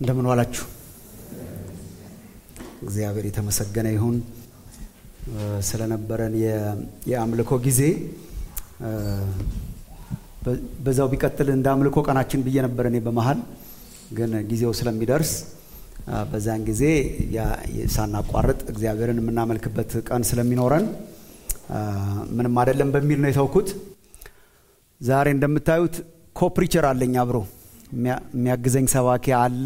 እንደምን ዋላችሁ። እግዚአብሔር የተመሰገነ ይሁን ስለነበረን የአምልኮ ጊዜ። በዛው ቢቀጥል እንደ አምልኮ ቀናችን ብዬ ነበር እኔ በመሀል ግን ጊዜው ስለሚደርስ በዛን ጊዜ ሳናቋርጥ እግዚአብሔርን የምናመልክበት ቀን ስለሚኖረን ምንም አይደለም በሚል ነው የተውኩት። ዛሬ እንደምታዩት ኮፕሪቸር አለኝ አብሮ የሚያግዘኝ ሰባኪ አለ።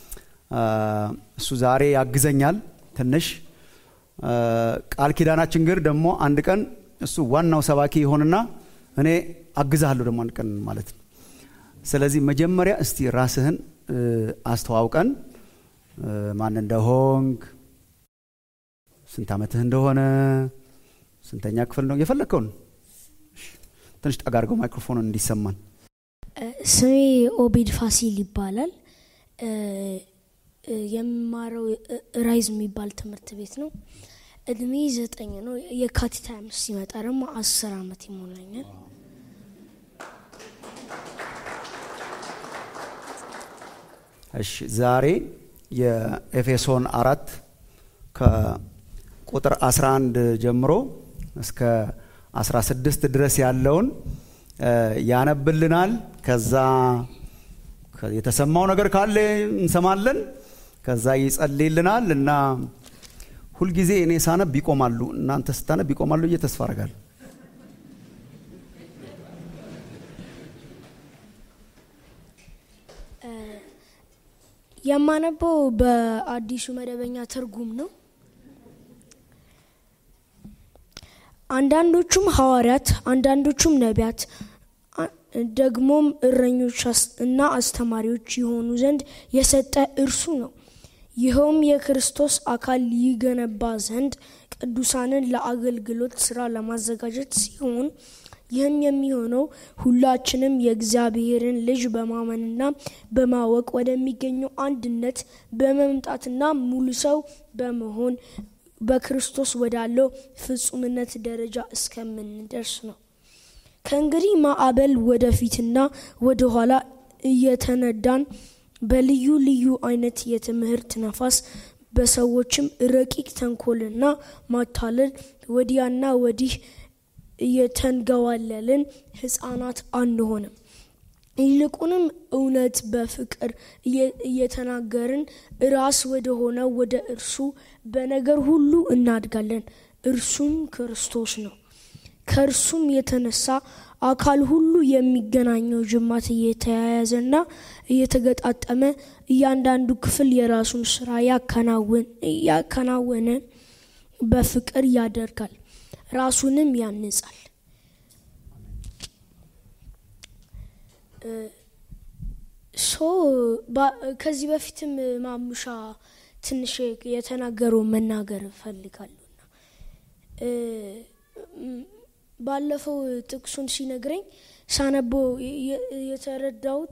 እሱ ዛሬ ያግዘኛል ትንሽ። ቃል ኪዳናችን ግን ደግሞ አንድ ቀን እሱ ዋናው ሰባኪ ይሆንና እኔ አግዛለሁ ደግሞ አንድ ቀን ማለት ነው። ስለዚህ መጀመሪያ እስቲ ራስህን አስተዋውቀን ማን እንደሆንክ፣ ስንት ዓመትህ እንደሆነ፣ ስንተኛ ክፍል ነው የፈለግከውን ትንሽ ጠጋ አድርገው ማይክሮፎኑን እንዲሰማን። ስሜ ኦቤድ ፋሲል ይባላል። የምማረው ራይዝ የሚባል ትምህርት ቤት ነው። እድሜ ዘጠኝ ነው። የካቲት ሃያ አምስት ሲመጣ ደግሞ አስር ዓመት ይሞላኛል። እሺ ዛሬ የኤፌሶን አራት ከቁጥር 11 ጀምሮ እስከ 16 ድረስ ያለውን ያነብልናል። ከዛ የተሰማው ነገር ካለ እንሰማለን። ከዛ ይጸልይልናል እና ሁልጊዜ እኔ ሳነብ ይቆማሉ፣ እናንተ ስታነብ ይቆማሉ ብዬ ተስፋ አደርጋለሁ። የማነበው በአዲሱ መደበኛ ትርጉም ነው። አንዳንዶቹም ሐዋርያት፣ አንዳንዶቹም ነቢያት፣ ደግሞም እረኞች እና አስተማሪዎች የሆኑ ዘንድ የሰጠ እርሱ ነው። ይኸውም የክርስቶስ አካል ይገነባ ዘንድ ቅዱሳንን ለአገልግሎት ስራ ለማዘጋጀት ሲሆን ይህም የሚሆነው ሁላችንም የእግዚአብሔርን ልጅ በማመንና በማወቅ ወደሚገኘው አንድነት በመምጣትና ሙሉ ሰው በመሆን በክርስቶስ ወዳለው ፍጹምነት ደረጃ እስከምንደርስ ነው። ከእንግዲህ ማዕበል ወደፊትና ወደ ኋላ እየተነዳን በልዩ ልዩ አይነት የትምህርት ነፋስ በሰዎችም ረቂቅ ተንኮልና ማታለል ወዲያና ወዲህ እየተንገዋለልን ሕፃናት አንሆንም። ይልቁንም እውነት በፍቅር እየተናገርን ራስ ወደ ሆነ ወደ እርሱ በነገር ሁሉ እናድጋለን። እርሱም ክርስቶስ ነው። ከእርሱም የተነሳ አካል ሁሉ የሚገናኘው ጅማት እየተያያዘና እየተገጣጠመ እያንዳንዱ ክፍል የራሱን ስራ ያከናወነ በፍቅር ያደርጋል፣ ራሱንም ያንጻል። ሶ ከዚህ በፊትም ማሙሻ ትንሽ የተናገረው መናገር እፈልጋለሁና ባለፈው ጥቅሱን ሲነግረኝ ሳነቦ የተረዳሁት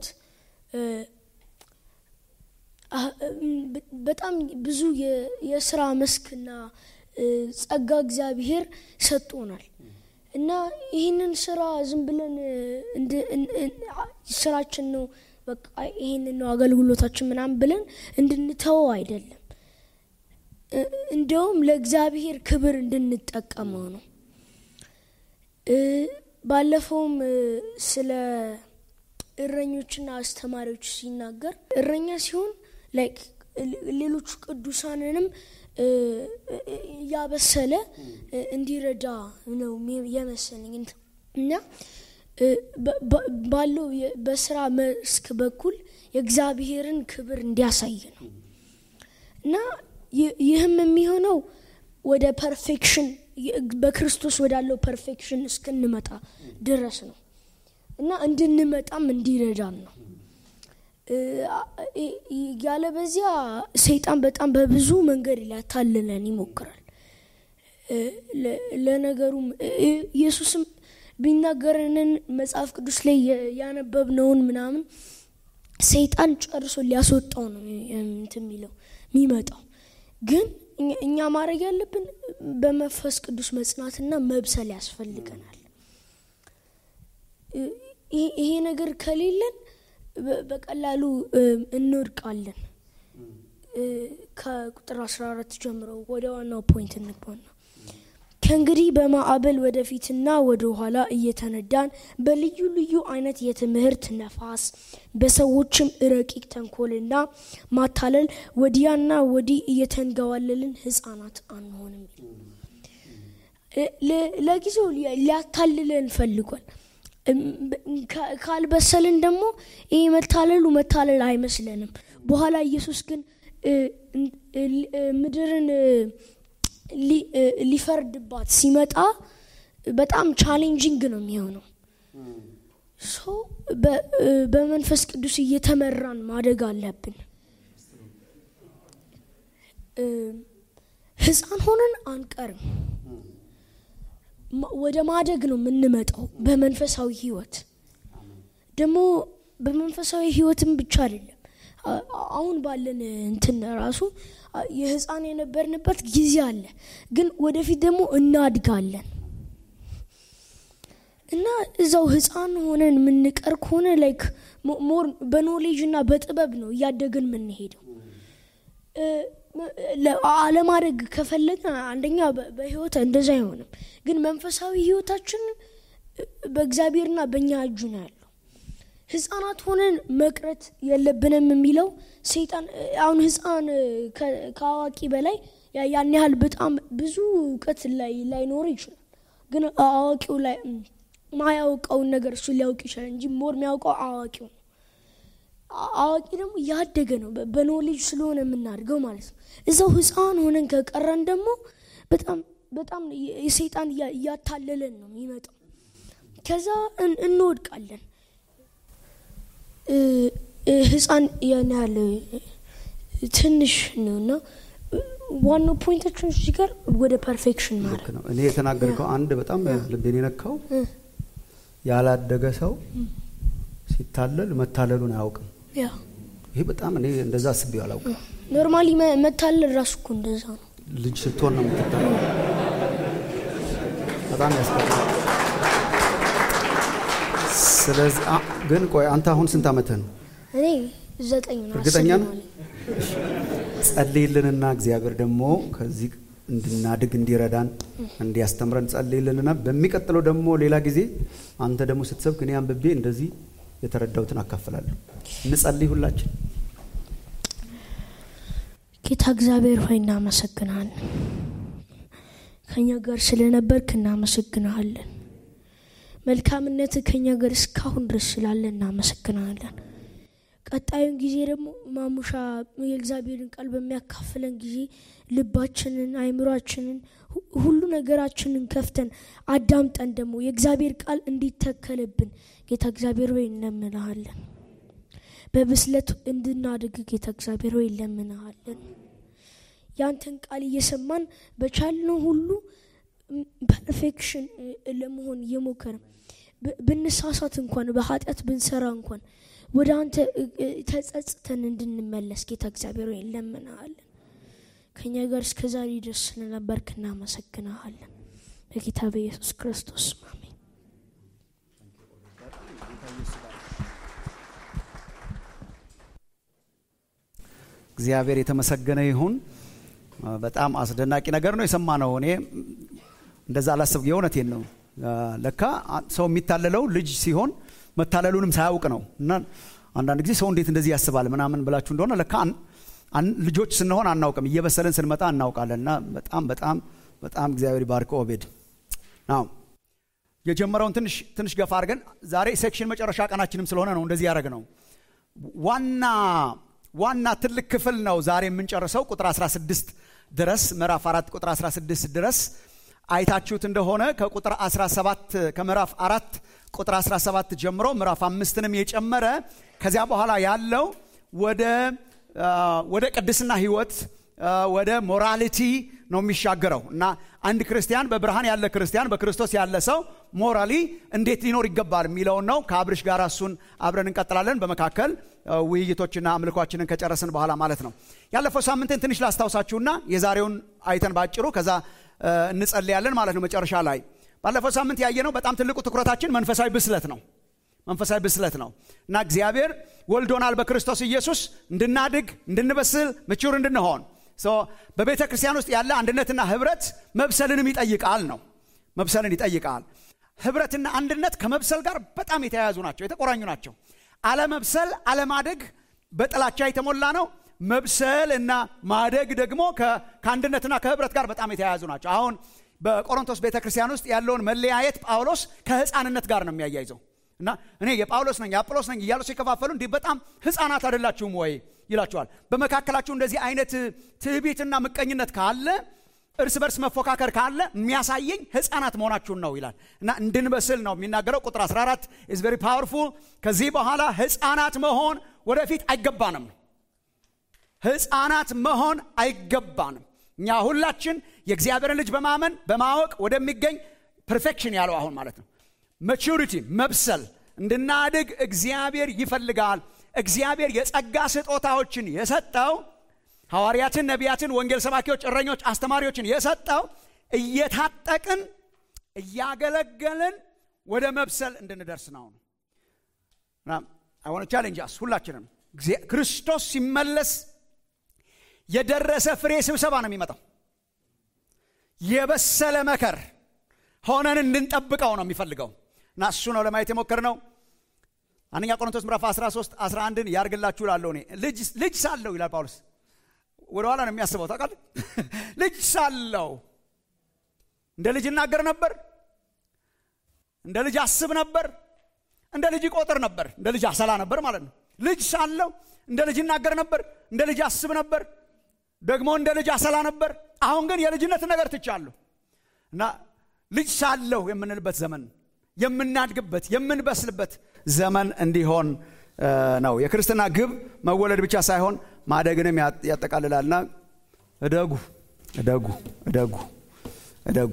በጣም ብዙ የስራ መስክና ጸጋ እግዚአብሔር ሰጥቶናል እና ይህንን ስራ ዝም ብለን ስራችን ነው በቃ ይህንን ነው አገልግሎታችን ምናምን ብለን እንድንተወው አይደለም። እንደውም ለእግዚአብሔር ክብር እንድንጠቀመው ነው። ባለፈውም ስለ እረኞችና አስተማሪዎች ሲናገር እረኛ ሲሆን ላይክ ሌሎቹ ቅዱሳንንም እያበሰለ እንዲረዳ ነው የመሰለኝ እና ባለው በስራ መስክ በኩል የእግዚአብሔርን ክብር እንዲያሳይ ነው እና ይህም የሚሆነው ወደ ፐርፌክሽን በክርስቶስ ወዳለው ፐርፌክሽን እስክንመጣ ድረስ ነው እና እንድንመጣም እንዲረዳን ነው። ያለ በዚያ ሰይጣን በጣም በብዙ መንገድ ሊያታልለን ይሞክራል። ለነገሩም ኢየሱስም ቢናገረንን መጽሐፍ ቅዱስ ላይ ያነበብነውን ምናምን ሰይጣን ጨርሶ ሊያስወጣው ነው እንትን የሚለው የሚመጣው ግን እኛ ማድረግ ያለብን በመንፈስ ቅዱስ መጽናትና መብሰል ያስፈልገናል። ይሄ ነገር ከሌለን በቀላሉ እንወድቃለን። ከቁጥር 14 ጀምሮ ወደ ዋናው ፖይንት እንግባና ከእንግዲህ በማዕበል ወደፊትና ወደ ኋላ እየተነዳን በልዩ ልዩ አይነት የትምህርት ነፋስ በሰዎችም ረቂቅ ተንኮልና ማታለል ወዲያና ወዲህ እየተንገዋለልን ህፃናት አንሆንም። ለጊዜው ሊያታልለን ፈልጓል። ካልበሰልን ደግሞ ይህ መታለሉ መታለል አይመስለንም። በኋላ ኢየሱስ ግን ምድርን ሊፈርድባት ሲመጣ በጣም ቻሌንጂንግ ነው የሚሆነው። ሶ በመንፈስ ቅዱስ እየተመራን ማደግ አለብን። ህፃን ሆነን አንቀርም። ወደ ማደግ ነው የምንመጣው በመንፈሳዊ ህይወት ደግሞ በመንፈሳዊ ህይወትም ብቻ አይደለም አሁን ባለን እንትን ራሱ የህፃን የነበርንበት ጊዜ አለ፣ ግን ወደፊት ደግሞ እናድጋለን እና እዛው ህፃን ሆነን የምንቀር ከሆነ ላይክ ሞር በኖሌጅ እና በጥበብ ነው እያደግን የምንሄደው። አለማደግ ከፈለግን አንደኛ በህይወት እንደዛ አይሆንም፣ ግን መንፈሳዊ ህይወታችን በእግዚአብሔርና በእኛ እጁ ነው ያለው። ህፃናት ሆነን መቅረት የለብንም የሚለው ሰይጣን አሁን ህፃን ከአዋቂ በላይ ያን ያህል በጣም ብዙ እውቀት ላይ ላይኖር ይችላል። ግን አዋቂው ላይ ማያውቀውን ነገር እሱ ሊያውቅ ይችላል እንጂ ሞር የሚያውቀው አዋቂው ነው። አዋቂ ደግሞ ያደገ ነው፣ በኖሌጅ ስለሆነ የምናድገው ማለት ነው። እዛው ህፃን ሆነን ከቀረን ደግሞ በጣም በጣም የሰይጣን እያታለለን ነው የሚመጣው። ከዛ እንወድቃለን። ህፃን ያን ያህል ትንሽ ነው እና ዋናው ፖይንታችን እዚህ ጋር ወደ ፐርፌክሽን ማለት ነው። እኔ የተናገርከው አንድ በጣም ልቤን የነካው ያላደገ ሰው ሲታለል መታለሉን አያውቅም። ይሄ በጣም እኔ እንደዛ አስቤው አላውቅም። ኖርማሊ መታለል ራሱ እኮ እንደዛ ነው። ልጅ ስትሆን ነው የምትታለል። በጣም ያስቀጣል። ስለዚህ ግን ቆይ አንተ አሁን ስንት ዓመትህ ነው? እኔ ዘጠኝ ነው። እርግጠኛ ነው? ጸልይልንና እግዚአብሔር ደግሞ ከዚህ እንድናድግ እንዲረዳን እንዲያስተምረን ጸልይልንና በሚቀጥለው ደግሞ ሌላ ጊዜ አንተ ደግሞ ስትሰብክ እኔ አንብቤ እንደዚህ የተረዳሁትን አካፍላለሁ። እንጸልይ ሁላችን። ጌታ እግዚአብሔር ሆይ እናመሰግናለን። ከእኛ ጋር ስለነበርክ እናመሰግናለን። መልካምነት ከኛ ጋር እስካሁን ድረስ ስላለ እናመሰግናለን። ቀጣዩን ጊዜ ደግሞ ማሙሻ የእግዚአብሔርን ቃል በሚያካፍለን ጊዜ ልባችንን፣ አይምሯችንን፣ ሁሉ ነገራችንን ከፍተን አዳምጠን ደግሞ የእግዚአብሔር ቃል እንዲተከልብን ጌታ እግዚአብሔር ሆይ እንለምንሃለን። በብስለት እንድናድግ ጌታ እግዚአብሔር ሆይ እንለምንሃለን። ያንተን ቃል እየሰማን በቻልነው ሁሉ ፐርፌክሽን ለመሆን እየሞከርን ብንሳሳት እንኳን በኃጢአት ብንሰራ እንኳን ወደ አንተ ተጸጽተን እንድንመለስ ጌታ እግዚአብሔር ወይ እንለምንሃለን። ከእኛ ጋር እስከ ዛሬ ድረስ ስለነበርክ እናመሰግንሃለን። በጌታ በኢየሱስ ክርስቶስ አሜን። እግዚአብሔር የተመሰገነ ይሁን። በጣም አስደናቂ ነገር ነው የሰማነው። እኔ እንደዛ አላሰብ የእውነቴን ነው። ለካ ሰው የሚታለለው ልጅ ሲሆን መታለሉንም ሳያውቅ ነው። እና አንዳንድ ጊዜ ሰው እንዴት እንደዚህ ያስባል ምናምን ብላችሁ እንደሆነ ለካ ልጆች ስንሆን አናውቅም፣ እየበሰለን ስንመጣ እናውቃለን። እና በጣም በጣም በጣም እግዚአብሔር ባርክ ኦቤድ ናው የጀመረውን ትንሽ ትንሽ ገፋ አድርገን ዛሬ ሴክሽን መጨረሻ ቀናችንም ስለሆነ ነው እንደዚህ ያደረግ ነው። ዋና ዋና ትልቅ ክፍል ነው ዛሬ የምንጨርሰው ቁጥር 16 ድረስ ምዕራፍ 4 ቁጥር 16 ድረስ አይታችሁት እንደሆነ ከቁጥር 17 ከምዕራፍ አራት ቁጥር 17 ጀምሮ ምዕራፍ አምስትንም የጨመረ ከዚያ በኋላ ያለው ወደ ወደ ቅድስና ህይወት ወደ ሞራሊቲ ነው የሚሻገረው እና አንድ ክርስቲያን በብርሃን ያለ ክርስቲያን በክርስቶስ ያለ ሰው ሞራሊ እንዴት ሊኖር ይገባል የሚለውን ነው። ከአብርሽ ጋር እሱን አብረን እንቀጥላለን። በመካከል ውይይቶችና አምልኳችንን ከጨረስን በኋላ ማለት ነው። ያለፈው ሳምንትን ትንሽ ላስታውሳችሁና የዛሬውን አይተን ባጭሩ ከዛ እንጸልያለን ማለት ነው። መጨረሻ ላይ ባለፈው ሳምንት ያየነው በጣም ትልቁ ትኩረታችን መንፈሳዊ ብስለት ነው። መንፈሳዊ ብስለት ነው እና እግዚአብሔር ወልዶናል በክርስቶስ ኢየሱስ እንድናድግ እንድንበስል ምቹር እንድንሆን በቤተ ክርስቲያን ውስጥ ያለ አንድነትና ህብረት መብሰልንም ይጠይቃል ነው መብሰልን ይጠይቃል ህብረትና አንድነት ከመብሰል ጋር በጣም የተያያዙ ናቸው የተቆራኙ ናቸው አለመብሰል አለማደግ በጥላቻ የተሞላ ነው መብሰል እና ማደግ ደግሞ ከአንድነትና ከህብረት ጋር በጣም የተያያዙ ናቸው አሁን በቆሮንቶስ ቤተ ክርስቲያን ውስጥ ያለውን መለያየት ጳውሎስ ከህፃንነት ጋር ነው የሚያያይዘው እና እኔ የጳውሎስ ነኝ የአጵሎስ ነኝ እያሉ ሲከፋፈሉ እንዲህ በጣም ህፃናት አይደላችሁም ወይ ይላቸዋል በመካከላችሁ እንደዚህ አይነት ትዕቢትና ምቀኝነት ካለ እርስ በርስ መፎካከር ካለ የሚያሳየኝ ህፃናት መሆናችሁን ነው ይላል እና እንድንበስል ነው የሚናገረው ቁጥር 14 ኢዝ ቨሪ ፓወርፉል ከዚህ በኋላ ህፃናት መሆን ወደፊት አይገባንም ህፃናት መሆን አይገባንም እኛ ሁላችን የእግዚአብሔርን ልጅ በማመን በማወቅ ወደሚገኝ ፐርፌክሽን ያለው አሁን ማለት ነው መቹሪቲ መብሰል እንድናድግ እግዚአብሔር ይፈልጋል እግዚአብሔር የጸጋ ስጦታዎችን የሰጠው ሐዋርያትን ነቢያትን ወንጌል ሰባኪዎች እረኞች አስተማሪዎችን የሰጠው እየታጠቅን እያገለገልን ወደ መብሰል እንድንደርስ ነው አሁን ቻሌንጅ አስ ሁላችንም ክርስቶስ ሲመለስ የደረሰ ፍሬ ስብሰባ ነው የሚመጣው የበሰለ መከር ሆነን እንድንጠብቀው ነው የሚፈልገው እና እሱ ነው ለማየት የሞከር ነው አንደኛ ቆሮንቶስ ምዕራፍ 13 11ን ያርግላችሁ ላለሁ እኔ ልጅ ሳለው ይላል ጳውሎስ ወደኋላ ነው የሚያስበው ታውቃል ልጅ ሳለው እንደ ልጅ እናገር ነበር እንደ ልጅ አስብ ነበር እንደ ልጅ ቆጥር ነበር እንደ ልጅ አሰላ ነበር ማለት ነው ልጅ ሳለው እንደ ልጅ እናገር ነበር እንደ ልጅ አስብ ነበር ደግሞ እንደ ልጅ አሰላ ነበር አሁን ግን የልጅነት ነገር ትቻለሁ እና ልጅ ሳለሁ የምንልበት ዘመን የምናድግበት የምንበስልበት ዘመን እንዲሆን ነው የክርስትና ግብ መወለድ ብቻ ሳይሆን ማደግንም ያጠቃልላልና እደጉ እደጉ እደጉ እደጉ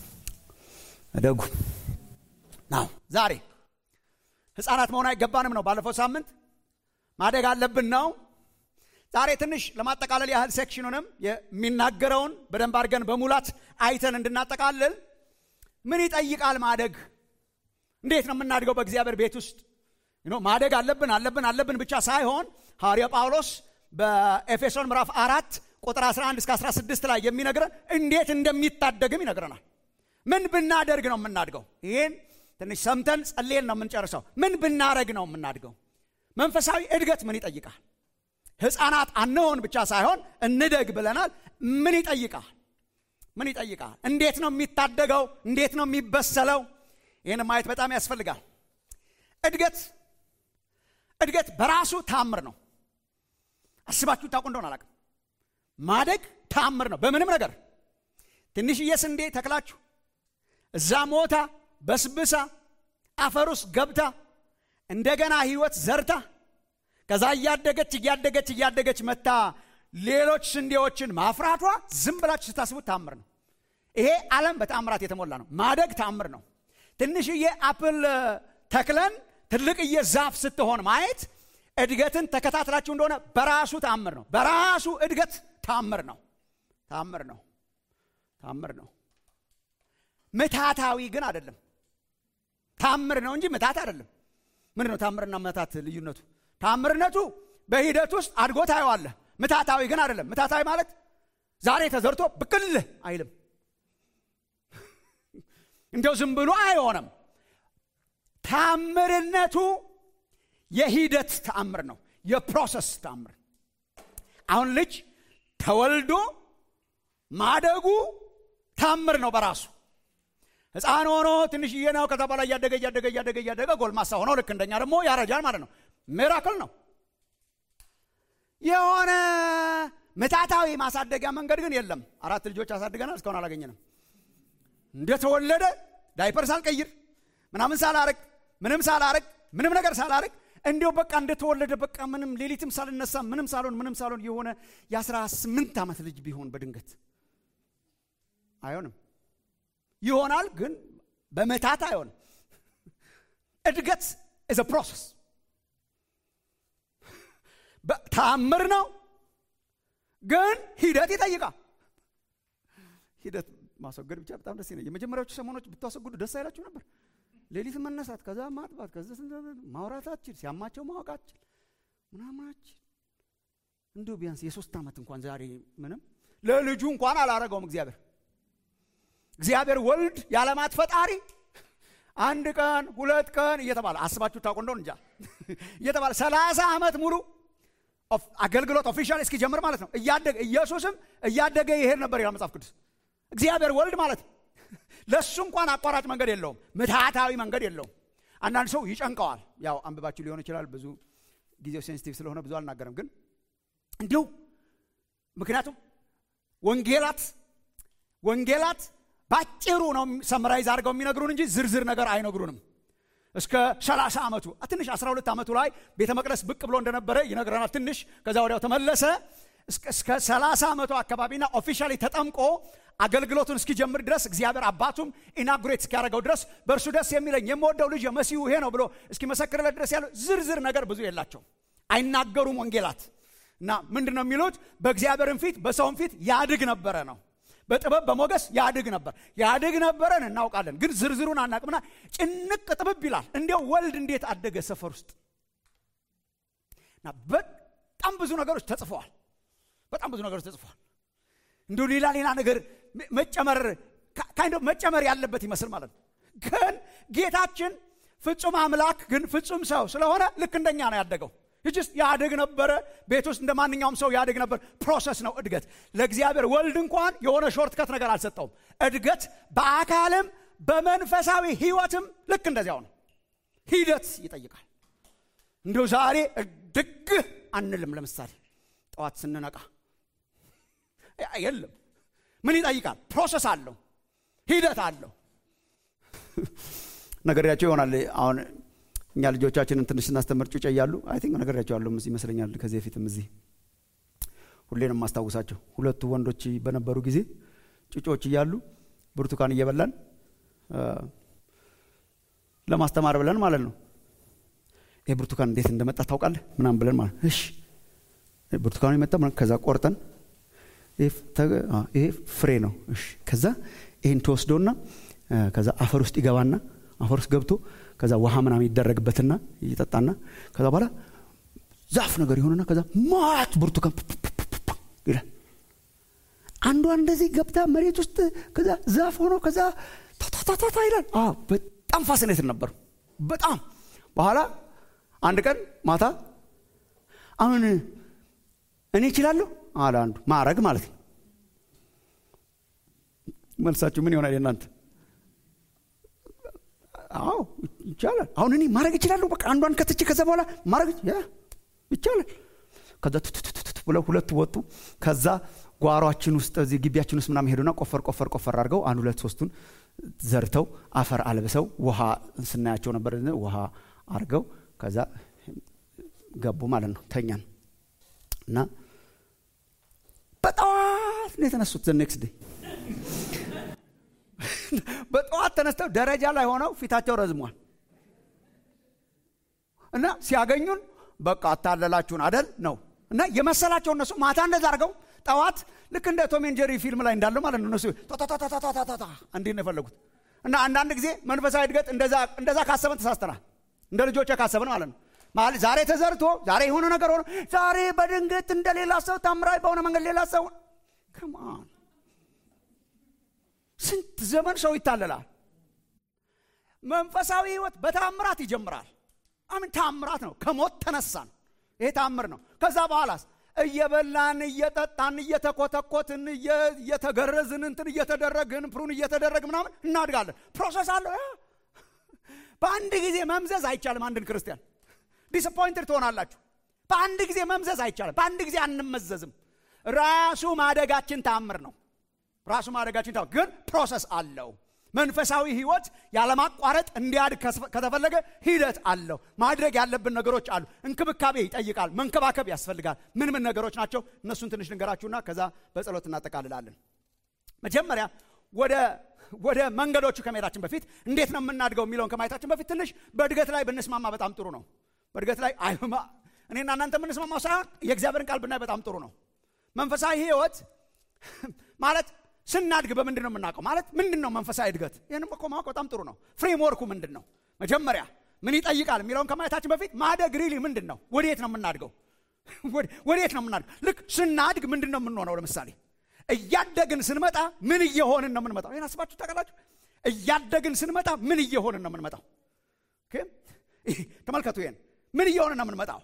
እደጉ ናው ዛሬ ህፃናት መሆን አይገባንም ነው ባለፈው ሳምንት ማደግ አለብን ነው ዛሬ ትንሽ ለማጠቃለል ያህል ሴክሽኑንም የሚናገረውን በደንብ አድርገን በሙላት አይተን እንድናጠቃልል ምን ይጠይቃል ማደግ እንዴት ነው የምናድገው በእግዚአብሔር ቤት ውስጥ ማደግ አለብን አለብን አለብን ብቻ ሳይሆን ሐዋርያ ጳውሎስ በኤፌሶን ምዕራፍ አራት ቁጥር 11 እስከ 16 ላይ የሚነግረን እንዴት እንደሚታደግም ይነግረናል ምን ብናደርግ ነው የምናድገው ይህን ትንሽ ሰምተን ጸልየን ነው የምንጨርሰው ምን ብናረግ ነው የምናድገው መንፈሳዊ እድገት ምን ይጠይቃል ህፃናት አንሆን ብቻ ሳይሆን እንደግ ብለናል ምን ይጠይቃል ምን ይጠይቃል እንዴት ነው የሚታደገው እንዴት ነው የሚበሰለው ይህን ማየት በጣም ያስፈልጋል እድገት እድገት በራሱ ታምር ነው አስባችሁ ታውቁ እንደሆነ አላቅም ማደግ ታምር ነው በምንም ነገር ትንሽዬ ስንዴ ተክላችሁ እዛ ሞታ በስብሳ አፈር ውስጥ ገብታ እንደገና ህይወት ዘርታ ከዛ እያደገች እያደገች እያደገች መታ ሌሎች ስንዴዎችን ማፍራቷ ዝም ብላችሁ ስታስቡት ታምር ነው ይሄ ዓለም በተአምራት የተሞላ ነው ማደግ ታምር ነው ትንሽዬ አፕል ተክለን ትልቅዬ ዛፍ ስትሆን ማየት እድገትን ተከታትላችሁ እንደሆነ በራሱ ታምር ነው በራሱ እድገት ታምር ነው ታምር ነው ታምር ነው ምታታዊ ግን አይደለም ታምር ነው እንጂ ምታት አይደለም ምንድን ነው ታምርና መታት ልዩነቱ ታምርነቱ በሂደት ውስጥ አድጎ ታየዋለህ ምታታዊ ግን አይደለም ምታታዊ ማለት ዛሬ ተዘርቶ ብቅል አይልም እንደው ዝም ብሎ አይሆንም ታምርነቱ የሂደት ተአምር ነው የፕሮሰስ ተአምር አሁን ልጅ ተወልዶ ማደጉ ታምር ነው በራሱ ህፃን ሆኖ ትንሽዬ ነው ከዛ በኋላ እያደገ እያደገ እያደገ እያደገ ጎልማሳ ሆኖ ልክ እንደኛ ደግሞ ያረጃል ማለት ነው ሚራክል ነው የሆነ ምታታዊ ማሳደጊያ መንገድ ግን የለም አራት ልጆች አሳድገናል እስካሁን አላገኘንም እንደተወለደ ዳይፐር ሳልቀይር ምናምን ሳላረግ ምንም ሳላረግ ምንም ነገር ሳላረግ እንዲው በቃ እንደተወለደ በቃ ምንም ሌሊትም ሳልነሳ ምንም ሳልሆን ምንም ሳልሆን የሆነ የአስራ ስምንት ዓመት ልጅ ቢሆን በድንገት አይሆንም ይሆናል ግን በመታት አይሆንም እድገት ኢዝ ፕሮሰስ ታምር ነው ግን ሂደት ይጠይቃል ሂደት ማስወገድ ብቻ በጣም ደስ ይለኛል የመጀመሪያዎቹ ሰሞኖች ብታስወግዱ ደስ አይላችሁ ነበር ሌሊት መነሳት፣ ከዛ ማጥባት፣ ከዛ ማውራታችን፣ ሲያማቸው ማወቃችን ምናምናችን እንዲሁ ቢያንስ የሶስት ዓመት እንኳን ዛሬ ምንም ለልጁ እንኳን አላረገውም እግዚአብሔር እግዚአብሔር ወልድ የዓለማት ፈጣሪ አንድ ቀን ሁለት ቀን እየተባለ አስባችሁ ታውቁ እንደሆን እንጃ እየተባለ ሰላሳ ዓመት ሙሉ አገልግሎት ኦፊሻል እስኪጀምር ማለት ነው እያደገ ኢየሱስም እያደገ ይሄድ ነበር ይላል መጽሐፍ ቅዱስ እግዚአብሔር ወልድ ማለት ነው ለእሱ እንኳን አቋራጭ መንገድ የለውም ምትሃታዊ መንገድ የለውም አንዳንድ ሰው ይጨንቀዋል ያው አንብባችሁ ሊሆን ይችላል ብዙ ጊዜው ሴንሲቲቭ ስለሆነ ብዙ አልናገርም ግን እንዲሁ ምክንያቱም ወንጌላት ወንጌላት ባጭሩ ነው ሰምራይዝ አድርገው የሚነግሩን እንጂ ዝርዝር ነገር አይነግሩንም እስከ 30 ዓመቱ ትንሽ 12 ዓመቱ ላይ ቤተ መቅደስ ብቅ ብሎ እንደነበረ ይነግረናል ትንሽ ከዛ ወዲያው ተመለሰ እስከ 30 ዓመቱ አካባቢና ኦፊሻሊ ተጠምቆ አገልግሎቱን እስኪጀምር ድረስ እግዚአብሔር አባቱም ኢናጉሬት እስኪያደርገው ድረስ በእርሱ ደስ የሚለኝ የምወደው ልጅ መሲሁ ይሄ ነው ብሎ እስኪመሰክርለት ድረስ ያለው ዝርዝር ነገር ብዙ የላቸው አይናገሩም ወንጌላት እና ምንድን ነው የሚሉት በእግዚአብሔርን ፊት በሰውም ፊት ያድግ ነበረ ነው በጥበብ በሞገስ ያድግ ነበር ያድግ ነበረን እናውቃለን ግን ዝርዝሩን አናቅምና ጭንቅ ጥብብ ይላል እንዲያው ወልድ እንዴት አደገ ሰፈር ውስጥ እና በጣም ብዙ ነገሮች ተጽፈዋል በጣም ብዙ ነገሮች ተጽፈዋል እንዲሁ ሌላ ሌላ ነገር መጨመር ካይንዶ መጨመር ያለበት ይመስል ማለት ነው ግን ጌታችን ፍጹም አምላክ ግን ፍጹም ሰው ስለሆነ ልክ እንደኛ ነው ያደገው ይችስ ያድግ ነበረ ቤት ውስጥ እንደ ማንኛውም ሰው ያድግ ነበር ፕሮሰስ ነው እድገት ለእግዚአብሔር ወልድ እንኳን የሆነ ሾርትከት ነገር አልሰጠውም እድገት በአካልም በመንፈሳዊ ህይወትም ልክ እንደዚያው ነው ሂደት ይጠይቃል እንዲሁ ዛሬ ድግ አንልም ለምሳሌ ጠዋት ስንነቃ የለም ምን ይጠይቃል ፕሮሰስ አለው ሂደት አለው ነገርያቸው ይሆናል አሁን እኛ ልጆቻችንን ትንሽ ስናስተምር ጩጬ እያሉ አይ ቲንክ ነገርያቸዋለሁ ይመስለኛል ከዚህ በፊትም እዚህ ሁሌንም የማስታውሳቸው ሁለቱ ወንዶች በነበሩ ጊዜ ጩጮች እያሉ ብርቱካን እየበላን ለማስተማር ብለን ማለት ነው ይህ ብርቱካን እንዴት እንደመጣ ታውቃለህ ምናም ብለን ማለት እሺ ብርቱካኑ የመጣ ከዛ ቆርጠን ይሄ ፍሬ ነው እሺ ከዛ ይህን ተወስዶና ከዛ አፈር ውስጥ ይገባና አፈር ውስጥ ገብቶ ከዛ ውሃ ምናምን ይደረግበትና ይጠጣና ከዛ በኋላ ዛፍ ነገር የሆነና ከዛ ማት ብርቱካን ይላል አንዷ እንደዚህ ገብታ መሬት ውስጥ ከዛ ዛፍ ሆኖ ከዛ ታታታታ ይላል በጣም ፋሲኔትድ ነበር በጣም በኋላ አንድ ቀን ማታ አሁን እኔ እችላለሁ አለ አንዱ ማረግ ማለት ነው መልሳችሁ ምን ይሆናል የእናንተ አዎ ይቻላል አሁን እኔ ማድረግ እችላለሁ በቃ አንዷን ከትቼ ከዛ በኋላ ማድረግ ይቻላል ከዛ ትትትትት ብለው ሁለቱ ወጡ ከዛ ጓሯችን ውስጥ እዚህ ግቢያችን ውስጥ ምናምን ሄዱና ቆፈር ቆፈር ቆፈር አድርገው አንድ ሁለት ሶስቱን ዘርተው አፈር አልብሰው ውሃ ስናያቸው ነበር ውሃ አድርገው ከዛ ገቡ ማለት ነው ተኛን እና በጠዋት ነው የተነሱት ዘ ኔክስት ዴይ በጠዋት ተነስተው ደረጃ ላይ ሆነው ፊታቸው ረዝሟል እና ሲያገኙን በቃ አታለላችሁን አደል ነው እና የመሰላቸው እነሱ ማታ እንደዛ አድርገው ጠዋት ልክ እንደ ቶሜን ጀሪ ፊልም ላይ እንዳለው ማለት ነው እነሱ ታታታታታታታ እንዲህ ነው የፈለጉት እና አንዳንድ ጊዜ መንፈሳዊ እድገት እንደዛ ካሰበን ተሳስተናል እንደ ልጆች ካሰብን ማለት ነው ማለት ዛሬ ተዘርቶ ዛሬ የሆነ ነገር ሆኖ ዛሬ በድንገት እንደ ሌላ ሰው ታምራዊ በሆነ መንገድ ሌላ ሰው ከማን ስንት ዘመን ሰው ይታለላል መንፈሳዊ ህይወት በታምራት ይጀምራል አምን ታምራት ነው ከሞት ተነሳን ይሄ ታምር ነው ከዛ በኋላስ እየበላን እየጠጣን እየተኮተኮትን እየተገረዝን እንትን እየተደረግን ፕሩን እየተደረግ ምናምን እናድጋለን ፕሮሰስ አለው በአንድ ጊዜ መምዘዝ አይቻልም አንድን ክርስቲያን ዲስፖይንትድ ትሆናላችሁ በአንድ ጊዜ መምዘዝ አይቻልም በአንድ ጊዜ አንመዘዝም ራሱ ማደጋችን ታምር ነው ራሱ ማደጋችን ታምር ግን ፕሮሰስ አለው መንፈሳዊ ህይወት ያለማቋረጥ እንዲያድግ ከተፈለገ ሂደት አለው ማድረግ ያለብን ነገሮች አሉ እንክብካቤ ይጠይቃል መንከባከብ ያስፈልጋል ምን ምን ነገሮች ናቸው እነሱን ትንሽ ልንገራችሁና ከዛ በጸሎት እናጠቃልላለን መጀመሪያ ወደ ወደ መንገዶቹ ከመሄዳችን በፊት እንዴት ነው የምናድገው የሚለውን ከማየታችን በፊት ትንሽ በእድገት ላይ ብንስማማ በጣም ጥሩ ነው በእድገት ላይ እኔና እናንተ የምንስማማው ሳይሆን የእግዚአብሔርን ቃል ብናይ በጣም ጥሩ ነው መንፈሳዊ ህይወት ማለት ስናድግ በምንድን ነው የምናውቀው ማለት ምንድን ነው መንፈሳዊ እድገት ይህንም እኮ ማወቅ በጣም ጥሩ ነው ፍሬምወርኩ ምንድን ነው መጀመሪያ ምን ይጠይቃል የሚለውን ከማየታችን በፊት ማደግ ሪሊ ምንድን ነው? ወዴት ነው የምናድገው? ወዴት ነው የምናድገው? ልክ ስናድግ ምንድን ነው የምንሆነው? ለምሳሌ እያደግን ስንመጣ ምን እየሆንን ነው የምንመጣው? ይህን አስባችሁ ታውቃላችሁ? እያደግን ስንመጣ ምን እየሆንን ነው የምንመጣው? ተመልከቱ፣ ይሄን ምን እየሆንን ነው የምንመጣው?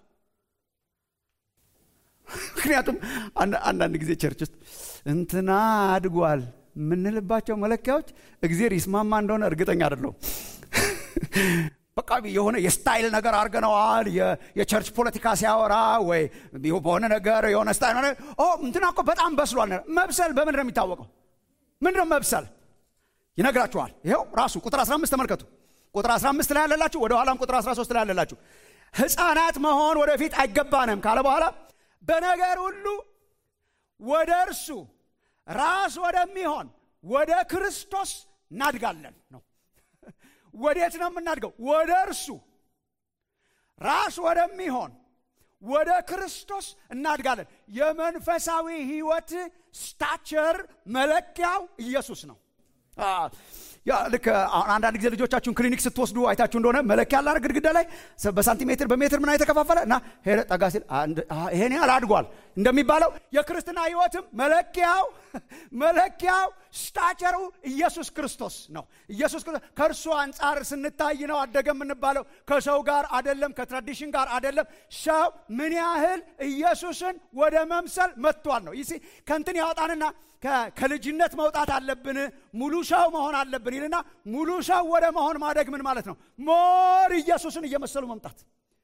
ምክንያቱም አንዳንድ ጊዜ ቸርች ውስጥ እንትና አድጓል የምንልባቸው መለኪያዎች እግዜር ይስማማ እንደሆነ እርግጠኛ አይደለሁም። በቃ የሆነ የስታይል ነገር አድርገነዋል። የቸርች ፖለቲካ ሲያወራ ወይ በሆነ ነገር የሆነ ስታይል እንትና እኮ በጣም በስሏል። መብሰል በምንድን ነው የሚታወቀው? ምንድን ነው መብሰል? ይነግራችኋል። ይኸው ራሱ ቁጥር 15 ተመልከቱ። ቁጥር 15 ላይ ያለላችሁ፣ ወደ ኋላም ቁጥር 13 ላይ ያለላችሁ ሕፃናት መሆን ወደፊት አይገባንም ካለ በኋላ በነገር ሁሉ ወደ እርሱ ራስ ወደሚሆን ወደ ክርስቶስ እናድጋለን ነው። ወዴት ነው የምናድገው? ወደ እርሱ ራስ ወደሚሆን ወደ ክርስቶስ እናድጋለን። የመንፈሳዊ ሕይወት ስታቸር መለኪያው ኢየሱስ ነው። ልክ አንዳንድ ጊዜ ልጆቻችሁን ክሊኒክ ስትወስዱ አይታችሁ እንደሆነ መለኪያ አለ ግድግዳ ላይ በሳንቲሜትር በሜትር ምና የተከፋፈለ እና ሄደ ጠጋ ሲል ይሄን ያህል አድጓል እንደሚባለው የክርስትና ህይወትም መለኪያው መለኪያው ስታቸሩ ኢየሱስ ክርስቶስ ነው። ኢየሱስ ክርስቶስ ከእርሱ አንጻር ስንታይ ነው አደገ የምንባለው። ከሰው ጋር አደለም፣ ከትራዲሽን ጋር አደለም። ሰው ምን ያህል ኢየሱስን ወደ መምሰል መጥቷል ነው። ይህ ከንትን ያወጣንና ከልጅነት መውጣት አለብን፣ ሙሉ ሰው መሆን አለብን ይልና ሙሉ ሰው ወደ መሆን ማደግ ምን ማለት ነው? ሞር ኢየሱስን እየመሰሉ መምጣት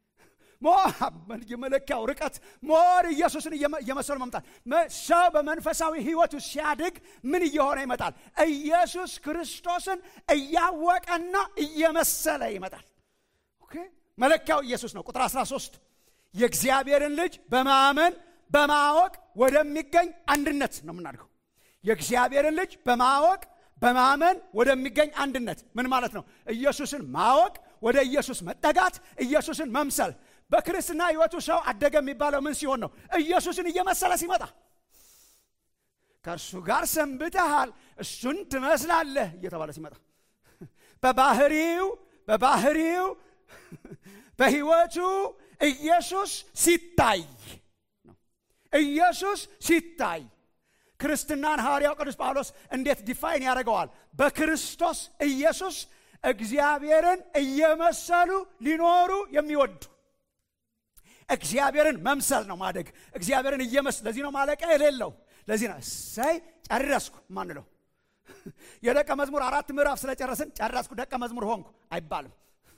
የመለኪያው ርቀት ሞር ኢየሱስን እየመሰሉ መምጣት። ሰው በመንፈሳዊ ህይወቱ ሲያድግ ምን እየሆነ ይመጣል? ኢየሱስ ክርስቶስን እያወቀና እየመሰለ ይመጣል። መለኪያው ኢየሱስ ነው። ቁጥር 13 የእግዚአብሔርን ልጅ በማመን በማወቅ ወደሚገኝ አንድነት ነው የምናድገው። የእግዚአብሔርን ልጅ በማወቅ በማመን ወደሚገኝ አንድነት ምን ማለት ነው? ኢየሱስን ማወቅ፣ ወደ ኢየሱስ መጠጋት፣ ኢየሱስን መምሰል። በክርስትና ህይወቱ ሰው አደገ የሚባለው ምን ሲሆን ነው? ኢየሱስን እየመሰለ ሲመጣ። ከእርሱ ጋር ሰንብተሃል፣ እሱን ትመስላለህ እየተባለ ሲመጣ በባህሪው በባህሪው በህይወቱ ኢየሱስ ሲታይ ነው። ኢየሱስ ሲታይ ክርስትናን ሐዋርያው ቅዱስ ጳውሎስ እንዴት ዲፋይን ያደርገዋል? በክርስቶስ ኢየሱስ እግዚአብሔርን እየመሰሉ ሊኖሩ የሚወዱ እግዚአብሔርን መምሰል ነው ማደግ። እግዚአብሔርን እየመሰል ለዚህ ነው ማለቂያ የሌለው። ለዚህ ነው እሰይ ጨረስኩ ማንለው። የደቀ መዝሙር አራት ምዕራፍ ስለጨረስን ጨረስኩ ደቀ መዝሙር ሆንኩ አይባልም።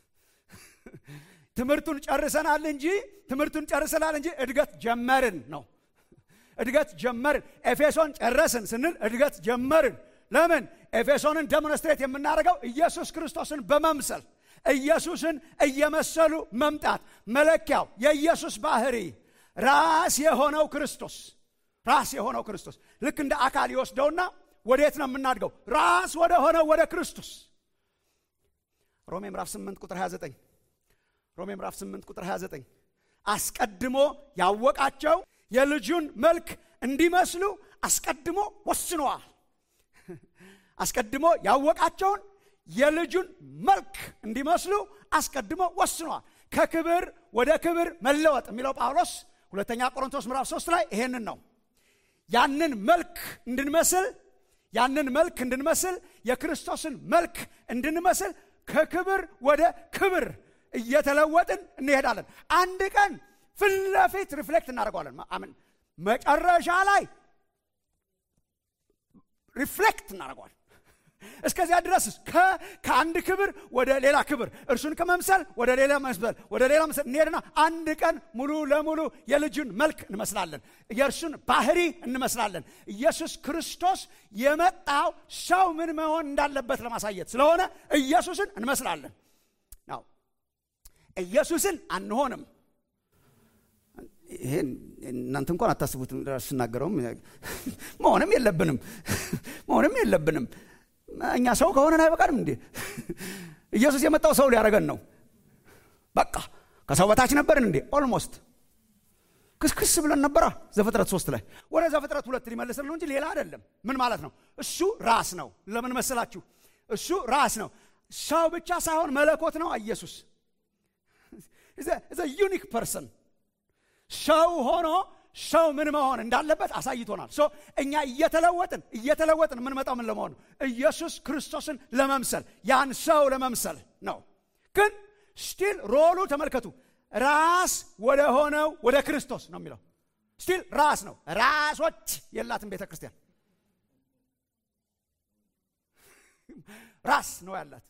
ትምህርቱን ጨርሰናል እንጂ ትምህርቱን ጨርሰናል እንጂ እድገት ጀመርን ነው። እድገት ጀመርን። ኤፌሶን ጨረስን ስንል እድገት ጀመርን። ለምን? ኤፌሶንን ደሞንስትሬት የምናደርገው ኢየሱስ ክርስቶስን በመምሰል ኢየሱስን እየመሰሉ መምጣት መለኪያው የኢየሱስ ባህሪ ራስ የሆነው ክርስቶስ ራስ የሆነው ክርስቶስ ልክ እንደ አካል ይወስደውና ወዴት ነው የምናድገው? ራስ ወደ ሆነው ወደ ክርስቶስ ሮሜ ምዕራፍ 8 ቁጥር 29 ሮሜ ምዕራፍ 8 ቁጥር 29 አስቀድሞ ያወቃቸው የልጁን መልክ እንዲመስሉ አስቀድሞ ወስነዋል። አስቀድሞ ያወቃቸውን የልጁን መልክ እንዲመስሉ አስቀድሞ ወስነዋል። ከክብር ወደ ክብር መለወጥ የሚለው ጳውሎስ ሁለተኛ ቆሮንቶስ ምዕራፍ 3 ላይ ይሄንን ነው። ያንን መልክ እንድንመስል ያንን መልክ እንድንመስል የክርስቶስን መልክ እንድንመስል ከክብር ወደ ክብር እየተለወጥን እንሄዳለን። አንድ ቀን ፊት ለፊት ሪፍሌክት እናደርገዋለን። አምን መጨረሻ ላይ ሪፍሌክት እናደርገዋለን። እስከዚያ ድረስ ከአንድ ክብር ወደ ሌላ ክብር እርሱን ከመምሰል ወደ ሌላ መስበል ወደ ሌላ መስል እንሄድና አንድ ቀን ሙሉ ለሙሉ የልጁን መልክ እንመስላለን። የእርሱን ባህሪ እንመስላለን። ኢየሱስ ክርስቶስ የመጣው ሰው ምን መሆን እንዳለበት ለማሳየት ስለሆነ ኢየሱስን እንመስላለን። ናው ኢየሱስን አንሆንም። ይሄን እናንተ እንኳን አታስቡትም። ስናገረውም መሆንም የለብንም መሆንም የለብንም። እኛ ሰው ከሆነን አይበቃንም እንዴ? ኢየሱስ የመጣው ሰው ሊያደርገን ነው። በቃ ከሰው በታች ነበርን እንዴ? ኦልሞስት ክስክስ ብለን ነበራ። ዘፍጥረት ሶስት ላይ ወደ ዘፍጥረት ሁለት ሊመልስን ነው እንጂ ሌላ አይደለም። ምን ማለት ነው? እሱ ራስ ነው። ለምን መሰላችሁ? እሱ ራስ ነው። ሰው ብቻ ሳይሆን መለኮት ነው ኢየሱስ ዩኒክ ፐርሰን ሰው ሆኖ ሰው ምን መሆን እንዳለበት አሳይቶናል ሶ እኛ እየተለወጥን እየተለወጥን የምንመጣው ምን ለመሆን ነው ኢየሱስ ክርስቶስን ለመምሰል ያን ሰው ለመምሰል ነው ግን ስቲል ሮሉ ተመልከቱ ራስ ወደ ሆነው ወደ ክርስቶስ ነው የሚለው ስቲል ራስ ነው ራሶች የላትም ቤተ ክርስቲያን ራስ ነው ያላት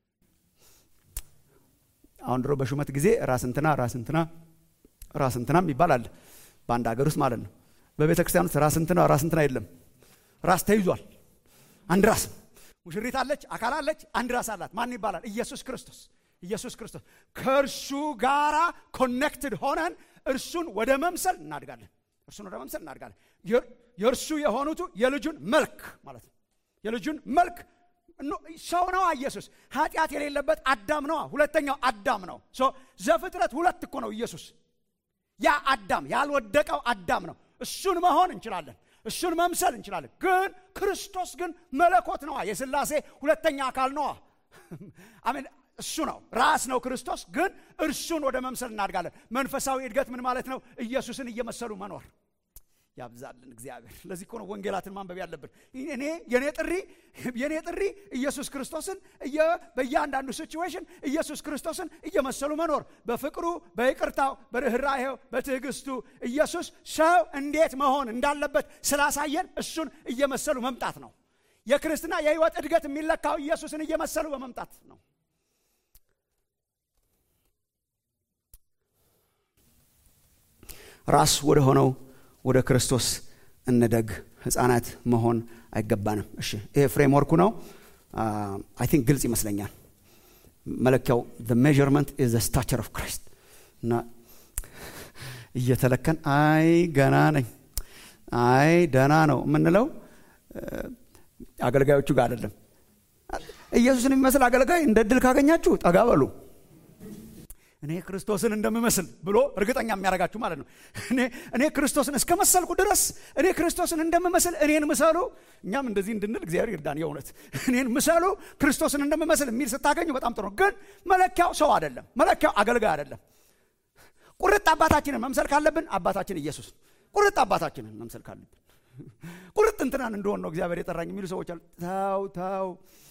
አሁን ድሮ በሹመት ጊዜ ራስ እንትና ራስ እንትና ራስ እንትናም ይባላል በአንድ ሀገር ውስጥ ማለት ነው በቤተ ክርስቲያን ውስጥ ራስ እንትና ራስ እንትና የለም ራስ ተይዟል አንድ ራስ ሙሽሪት አለች አካል አለች አንድ ራስ አላት ማን ይባላል ኢየሱስ ክርስቶስ ኢየሱስ ክርስቶስ ከእርሱ ጋራ ኮኔክትድ ሆነን እርሱን ወደ መምሰል እናድጋለን እርሱን ወደ መምሰል እናድጋለን የእርሱ የሆኑቱ የልጁን መልክ ማለት ነው የልጁን መልክ ሰው ነዋ ኢየሱስ ኃጢአት የሌለበት አዳም ነዋ ሁለተኛው አዳም ነው ዘፍጥረት ሁለት እኮ ነው ኢየሱስ ያ አዳም ያልወደቀው አዳም ነው እሱን መሆን እንችላለን እሱን መምሰል እንችላለን ግን ክርስቶስ ግን መለኮት ነዋ የስላሴ ሁለተኛ አካል ነዋ አሜን እሱ ነው ራስ ነው ክርስቶስ ግን እርሱን ወደ መምሰል እናድጋለን መንፈሳዊ እድገት ምን ማለት ነው ኢየሱስን እየመሰሉ መኖር ያብዛልን እግዚአብሔር ለዚህ እኮ ነው ወንጌላትን ማንበብ ያለብን እኔ የኔ ጥሪ የኔ ጥሪ ኢየሱስ ክርስቶስን በእያንዳንዱ ሲቹዌሽን ኢየሱስ ክርስቶስን እየመሰሉ መኖር በፍቅሩ በይቅርታው በርኅራሄው በትዕግስቱ ኢየሱስ ሰው እንዴት መሆን እንዳለበት ስላሳየን እሱን እየመሰሉ መምጣት ነው የክርስትና የህይወት እድገት የሚለካው ኢየሱስን እየመሰሉ በመምጣት ነው ራስ ወደ ሆነው ወደ ክርስቶስ እንደግ ህፃናት መሆን አይገባንም እሺ ይሄ ፍሬምወርኩ ነው አይ ቲንክ ግልጽ ይመስለኛል መለኪያው ሜርመንት ኢዝ ስታቸር ኦፍ ክራይስት እና እየተለከን አይ ገና ነኝ አይ ደና ነው የምንለው አገልጋዮቹ ጋር አይደለም ኢየሱስን የሚመስል አገልጋይ እንደ ድል ካገኛችሁ ጠጋ በሉ እኔ ክርስቶስን እንደምመስል ብሎ እርግጠኛ የሚያደርጋችሁ ማለት ነው እኔ ክርስቶስን እስከ መሰልኩ ድረስ እኔ ክርስቶስን እንደምመስል እኔን ምሰሉ እኛም እንደዚህ እንድንል እግዚአብሔር ይርዳን የእውነት እኔን ምሰሉ ክርስቶስን እንደምመስል የሚል ስታገኙ በጣም ጥሩ ግን መለኪያው ሰው አይደለም መለኪያው አገልጋይ አይደለም ቁርጥ አባታችንን መምሰል ካለብን አባታችን ኢየሱስ ቁርጥ አባታችንን መምሰል ካለብን ቁርጥ እንትናን እንደሆን ነው እግዚአብሔር የጠራኝ የሚሉ ሰዎች አሉ ታው ታው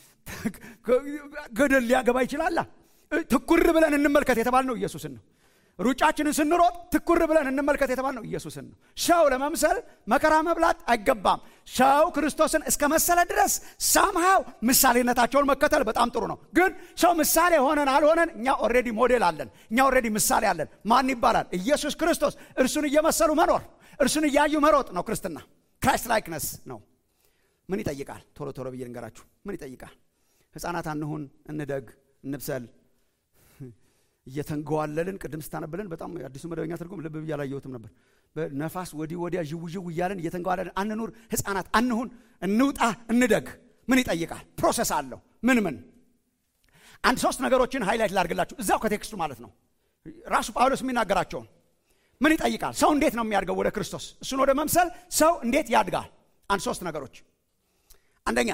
ገደል ሊያገባ ይችላላ ትኩር ብለን እንመልከት የተባልነው ኢየሱስን ነው ሩጫችንን ስንሮጥ ትኩር ብለን እንመልከት የተባልነው ኢየሱስን ነው ሰው ለመምሰል መከራ መብላት አይገባም ሰው ክርስቶስን እስከ መሰለ ድረስ ሳምሃው ምሳሌነታቸውን መከተል በጣም ጥሩ ነው ግን ሰው ምሳሌ ሆነን አልሆነን እኛ ኦሬዲ ሞዴል አለን እኛ ኦሬዲ ምሳሌ አለን ማን ይባላል ኢየሱስ ክርስቶስ እርሱን እየመሰሉ መኖር እርሱን እያዩ መሮጥ ነው ክርስትና ክራይስት ላይክነስ ነው ምን ይጠይቃል ቶሎ ቶሎ ብዬ ልንገራችሁ ምን ይጠይቃል ህፃናት አንሁን እንደግ እንብሰል እየተንገዋለልን ቅድም ስታነብልን በጣም አዲሱ መደበኛ ትርጉም ልብ ብዬ አላየሁትም ነበር በነፋስ ወዲህ ወዲያ ዥው ዥው እያለን እየተንገዋለልን አንኑር ህፃናት አንሁን እንውጣ እንደግ ምን ይጠይቃል ፕሮሰስ አለው ምን ምን አንድ ሶስት ነገሮችን ሃይላይት ላድርግላችሁ እዛው ከቴክስቱ ማለት ነው ራሱ ጳውሎስ የሚናገራቸውን ምን ይጠይቃል ሰው እንዴት ነው የሚያድገው ወደ ክርስቶስ እሱን ወደ መምሰል ሰው እንዴት ያድጋል አንድ ሶስት ነገሮች አንደኛ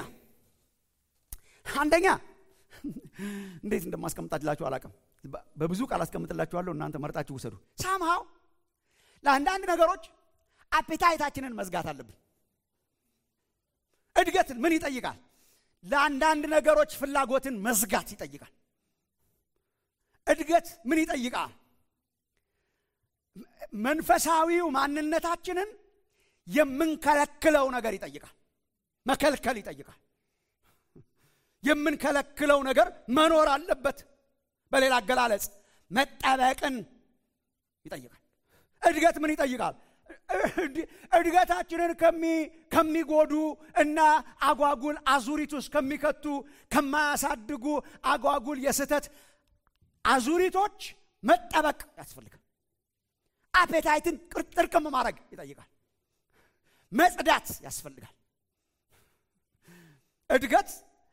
አንደኛ እንዴት እንደማስቀምጣላችሁ አላቅም በብዙ ቃል አስቀምጥላችኋለሁ እናንተ መርጣችሁ ውሰዱ ሳምሃው ለአንዳንድ ነገሮች አፔታይታችንን መዝጋት አለብን እድገት ምን ይጠይቃል ለአንዳንድ ነገሮች ፍላጎትን መዝጋት ይጠይቃል እድገት ምን ይጠይቃል መንፈሳዊው ማንነታችንን የምንከለክለው ነገር ይጠይቃል መከልከል ይጠይቃል የምንከለክለው ነገር መኖር አለበት በሌላ አገላለጽ መጠበቅን ይጠይቃል እድገት ምን ይጠይቃል እድገታችንን ከሚጎዱ እና አጓጉል አዙሪት ውስጥ ከሚከቱ ከማያሳድጉ አጓጉል የስህተት አዙሪቶች መጠበቅ ያስፈልጋል አፔታይትን ጥርቅም ማድረግ ይጠይቃል መጽዳት ያስፈልጋል እድገት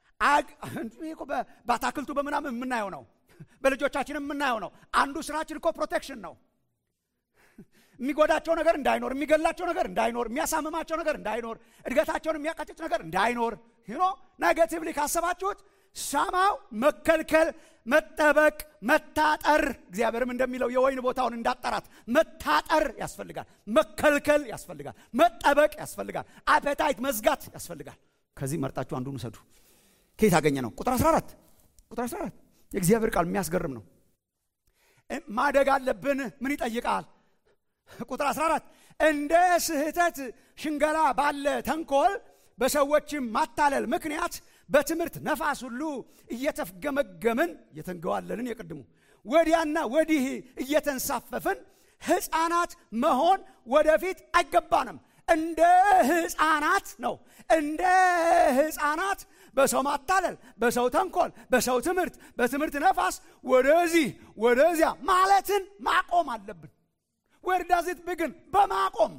በአታክልቱ በምናምን የምናየው ነው በልጆቻችን የምናየው ነው አንዱ ስራችን እኮ ፕሮቴክሽን ነው የሚጎዳቸው ነገር እንዳይኖር የሚገላቸው ነገር እንዳይኖር የሚያሳምማቸው ነገር እንዳይኖር እድገታቸውን የሚያቀጭጭ ነገር እንዳይኖር ኖ ኔጋቲቭሊ ካሰባችሁት ሳማው መከልከል፣ መጠበቅ፣ መታጠር። እግዚአብሔርም እንደሚለው የወይን ቦታውን እንዳጠራት መታጠር ያስፈልጋል፣ መከልከል ያስፈልጋል፣ መጠበቅ ያስፈልጋል፣ አፐታይት መዝጋት ያስፈልጋል። ከዚህ መርጣችሁ አንዱን ውሰዱ። ከየት አገኘ ነው? ቁጥር 14 ቁጥር 14 የእግዚአብሔር ቃል የሚያስገርም ነው። ማደግ አለብን። ምን ይጠይቃል? ቁጥር 14 እንደ ስህተት ሽንገላ ባለ ተንኮል በሰዎችም ማታለል ምክንያት በትምህርት ነፋስ ሁሉ እየተፍገመገምን እየተንገዋለልን የቅድሙ ወዲያና ወዲህ እየተንሳፈፍን ሕፃናት መሆን ወደፊት አይገባንም። እንደ ሕፃናት ነው። እንደ ሕፃናት በሰው ማታለል፣ በሰው ተንኮል፣ በሰው ትምህርት፣ በትምህርት ነፋስ ወደዚህ ወደዚያ ማለትን ማቆም አለብን። ወርዳዚት ብግን በማቆም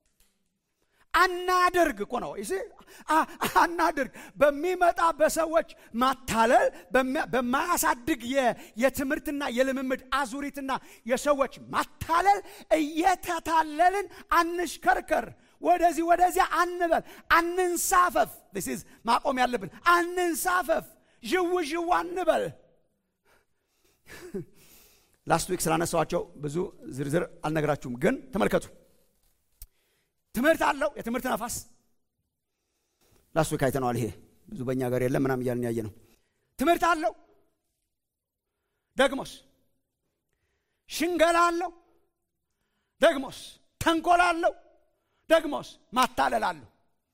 አናድርግ እኮ ነው ይሲ አናድርግ። በሚመጣ በሰዎች ማታለል በማያሳድግ የትምህርትና የልምምድ አዙሪትና የሰዎች ማታለል እየተታለልን አንሽከርከር። ወደዚህ ወደዚያ አንበል፣ አንንሳፈፍ። ስ ማቆም ያለብን አንንሳፈፍ፣ ዥው ዥው አንበል። ላስት ዊክ ስላነሳኋቸው ብዙ ዝርዝር አልነግራችሁም፣ ግን ተመልከቱ። ትምህርት አለው የትምህርት ነፋስ ላስት ዊክ አይተነዋል። ይሄ ብዙ በእኛ ሀገር የለም ምናም እያልን ያየ ነው። ትምህርት አለው ደግሞስ ሽንገላ አለው ደግሞስ ተንኮል አለው ደግሞስ ማታለል አለው።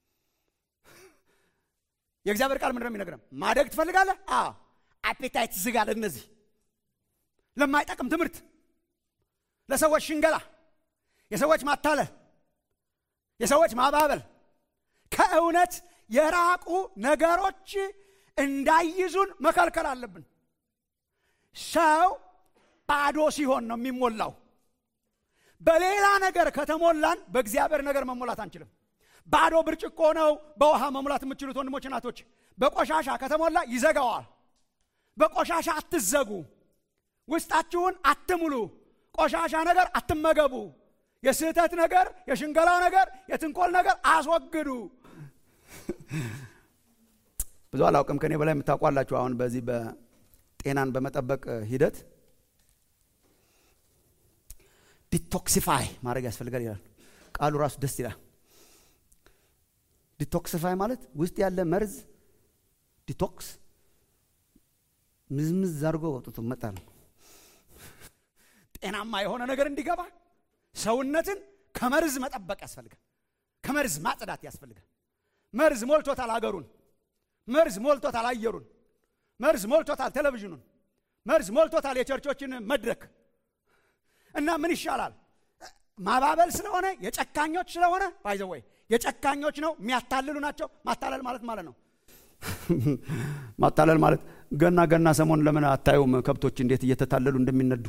የእግዚአብሔር ቃል ምንድን ነው የሚነግረን? ማደግ ትፈልጋለህ? አዎ አፔታይት ዝጋ ለእነዚህ ለማይጠቅም ትምህርት፣ ለሰዎች ሽንገላ፣ የሰዎች ማታለል፣ የሰዎች ማባበል፣ ከእውነት የራቁ ነገሮች እንዳይዙን መከልከል አለብን። ሰው ባዶ ሲሆን ነው የሚሞላው። በሌላ ነገር ከተሞላን በእግዚአብሔር ነገር መሞላት አንችልም። ባዶ ብርጭቆ ነው በውሃ መሙላት የምትችሉት ወንድሞች እናቶች። በቆሻሻ ከተሞላ ይዘጋዋል። በቆሻሻ አትዘጉ። ውስጣችሁን አትሙሉ። ቆሻሻ ነገር አትመገቡ። የስህተት ነገር፣ የሽንገላ ነገር፣ የትንኮል ነገር አስወግዱ። ብዙ አላውቅም፣ ከኔ በላይ የምታውቋላችሁ። አሁን በዚህ በጤናን በመጠበቅ ሂደት ዲቶክሲፋይ ማድረግ ያስፈልጋል ይላል ቃሉ ራሱ ደስ ይላል። ዲቶክሲፋይ ማለት ውስጥ ያለ መርዝ ዲቶክስ ምዝምዝ አድርጎ ወጥቶ መጣል ነው። ጤናማ የሆነ ነገር እንዲገባ ሰውነትን ከመርዝ መጠበቅ ያስፈልጋል። ከመርዝ ማጽዳት ያስፈልጋል። መርዝ ሞልቶታል አገሩን። መርዝ ሞልቶታል አየሩን። መርዝ ሞልቶታል ቴሌቪዥኑን። መርዝ ሞልቶታል የቸርቾችን መድረክ እና ምን ይሻላል? ማባበል ስለሆነ የጨካኞች ስለሆነ ባይዘወይ የጨካኞች ነው፣ የሚያታልሉ ናቸው። ማታለል ማለት ማለት ነው። ማታለል ማለት ገና ገና ሰሞን ለምን አታዩም? ከብቶች እንዴት እየተታለሉ እንደሚነዱ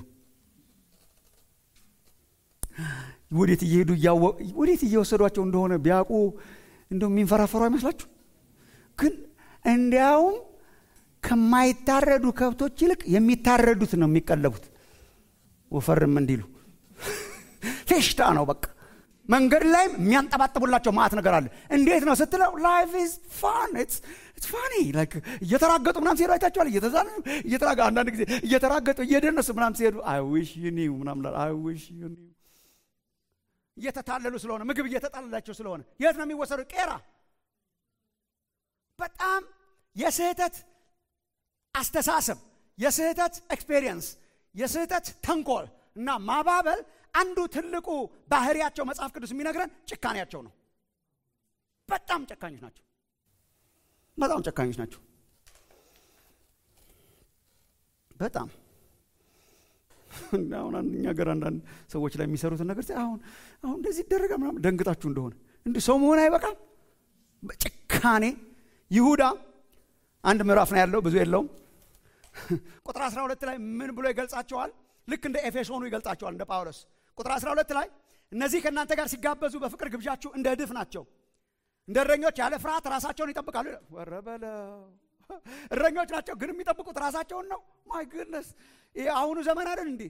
ወዴት እየሄዱ ወዴት እየወሰዷቸው እንደሆነ ቢያውቁ እንደው የሚንፈራፈሩ አይመስላችሁ? ግን እንዲያውም ከማይታረዱ ከብቶች ይልቅ የሚታረዱት ነው የሚቀለቡት ወፈርም እንዲሉ ፌሽታ ነው በቃ። መንገድ ላይም የሚያንጠባጥቡላቸው ማት ነገር አለ። እንዴት ነው ስትለው ላይፍ ኢዝ ፋን ኢትስ ፋኒ እየተራገጡ ምናም ሲሄዱ አይታችኋል። እየተዛሉ እየተራገ አንዳንድ ጊዜ እየተራገጡ እየደነሱ ምናም ሲሄዱ አይ ዊሽ ዩ ኒው ምናም አይ ዊሽ ዩ ኒው እየተታለሉ ስለሆነ ምግብ እየተጣለላቸው ስለሆነ የት ነው የሚወሰዱ? ቄራ። በጣም የስህተት አስተሳሰብ፣ የስህተት ኤክስፔሪየንስ፣ የስህተት ተንኮል እና ማባበል አንዱ ትልቁ ባህሪያቸው መጽሐፍ ቅዱስ የሚነግረን ጭካኔያቸው ነው። በጣም ጨካኞች ናቸው። በጣም ጨካኞች ናቸው። በጣም አሁን እኛ ሀገር አንዳንድ ሰዎች ላይ የሚሰሩትን ነገር አሁን አሁን እንደዚህ ይደረጋል ምናምን ደንግጣችሁ እንደሆነ እንዲህ ሰው መሆን አይበቃም። ጭካኔ ይሁዳ አንድ ምዕራፍ ነው ያለው፣ ብዙ የለውም። ቁጥር 12 ላይ ምን ብሎ ይገልጻቸዋል? ልክ እንደ ኤፌሶኑ ይገልጻቸዋል፣ እንደ ጳውሎስ ቁጥር 12 ላይ እነዚህ ከእናንተ ጋር ሲጋበዙ በፍቅር ግብዣችሁ እንደ እድፍ ናቸው፣ እንደ እረኞች ያለ ፍርሃት ራሳቸውን ይጠብቃሉ። ወረበለው እረኞች ናቸው፣ ግን የሚጠብቁት ራሳቸውን ነው። ማይ ግድነስ ይህ አሁኑ ዘመን አይደል እንዴ?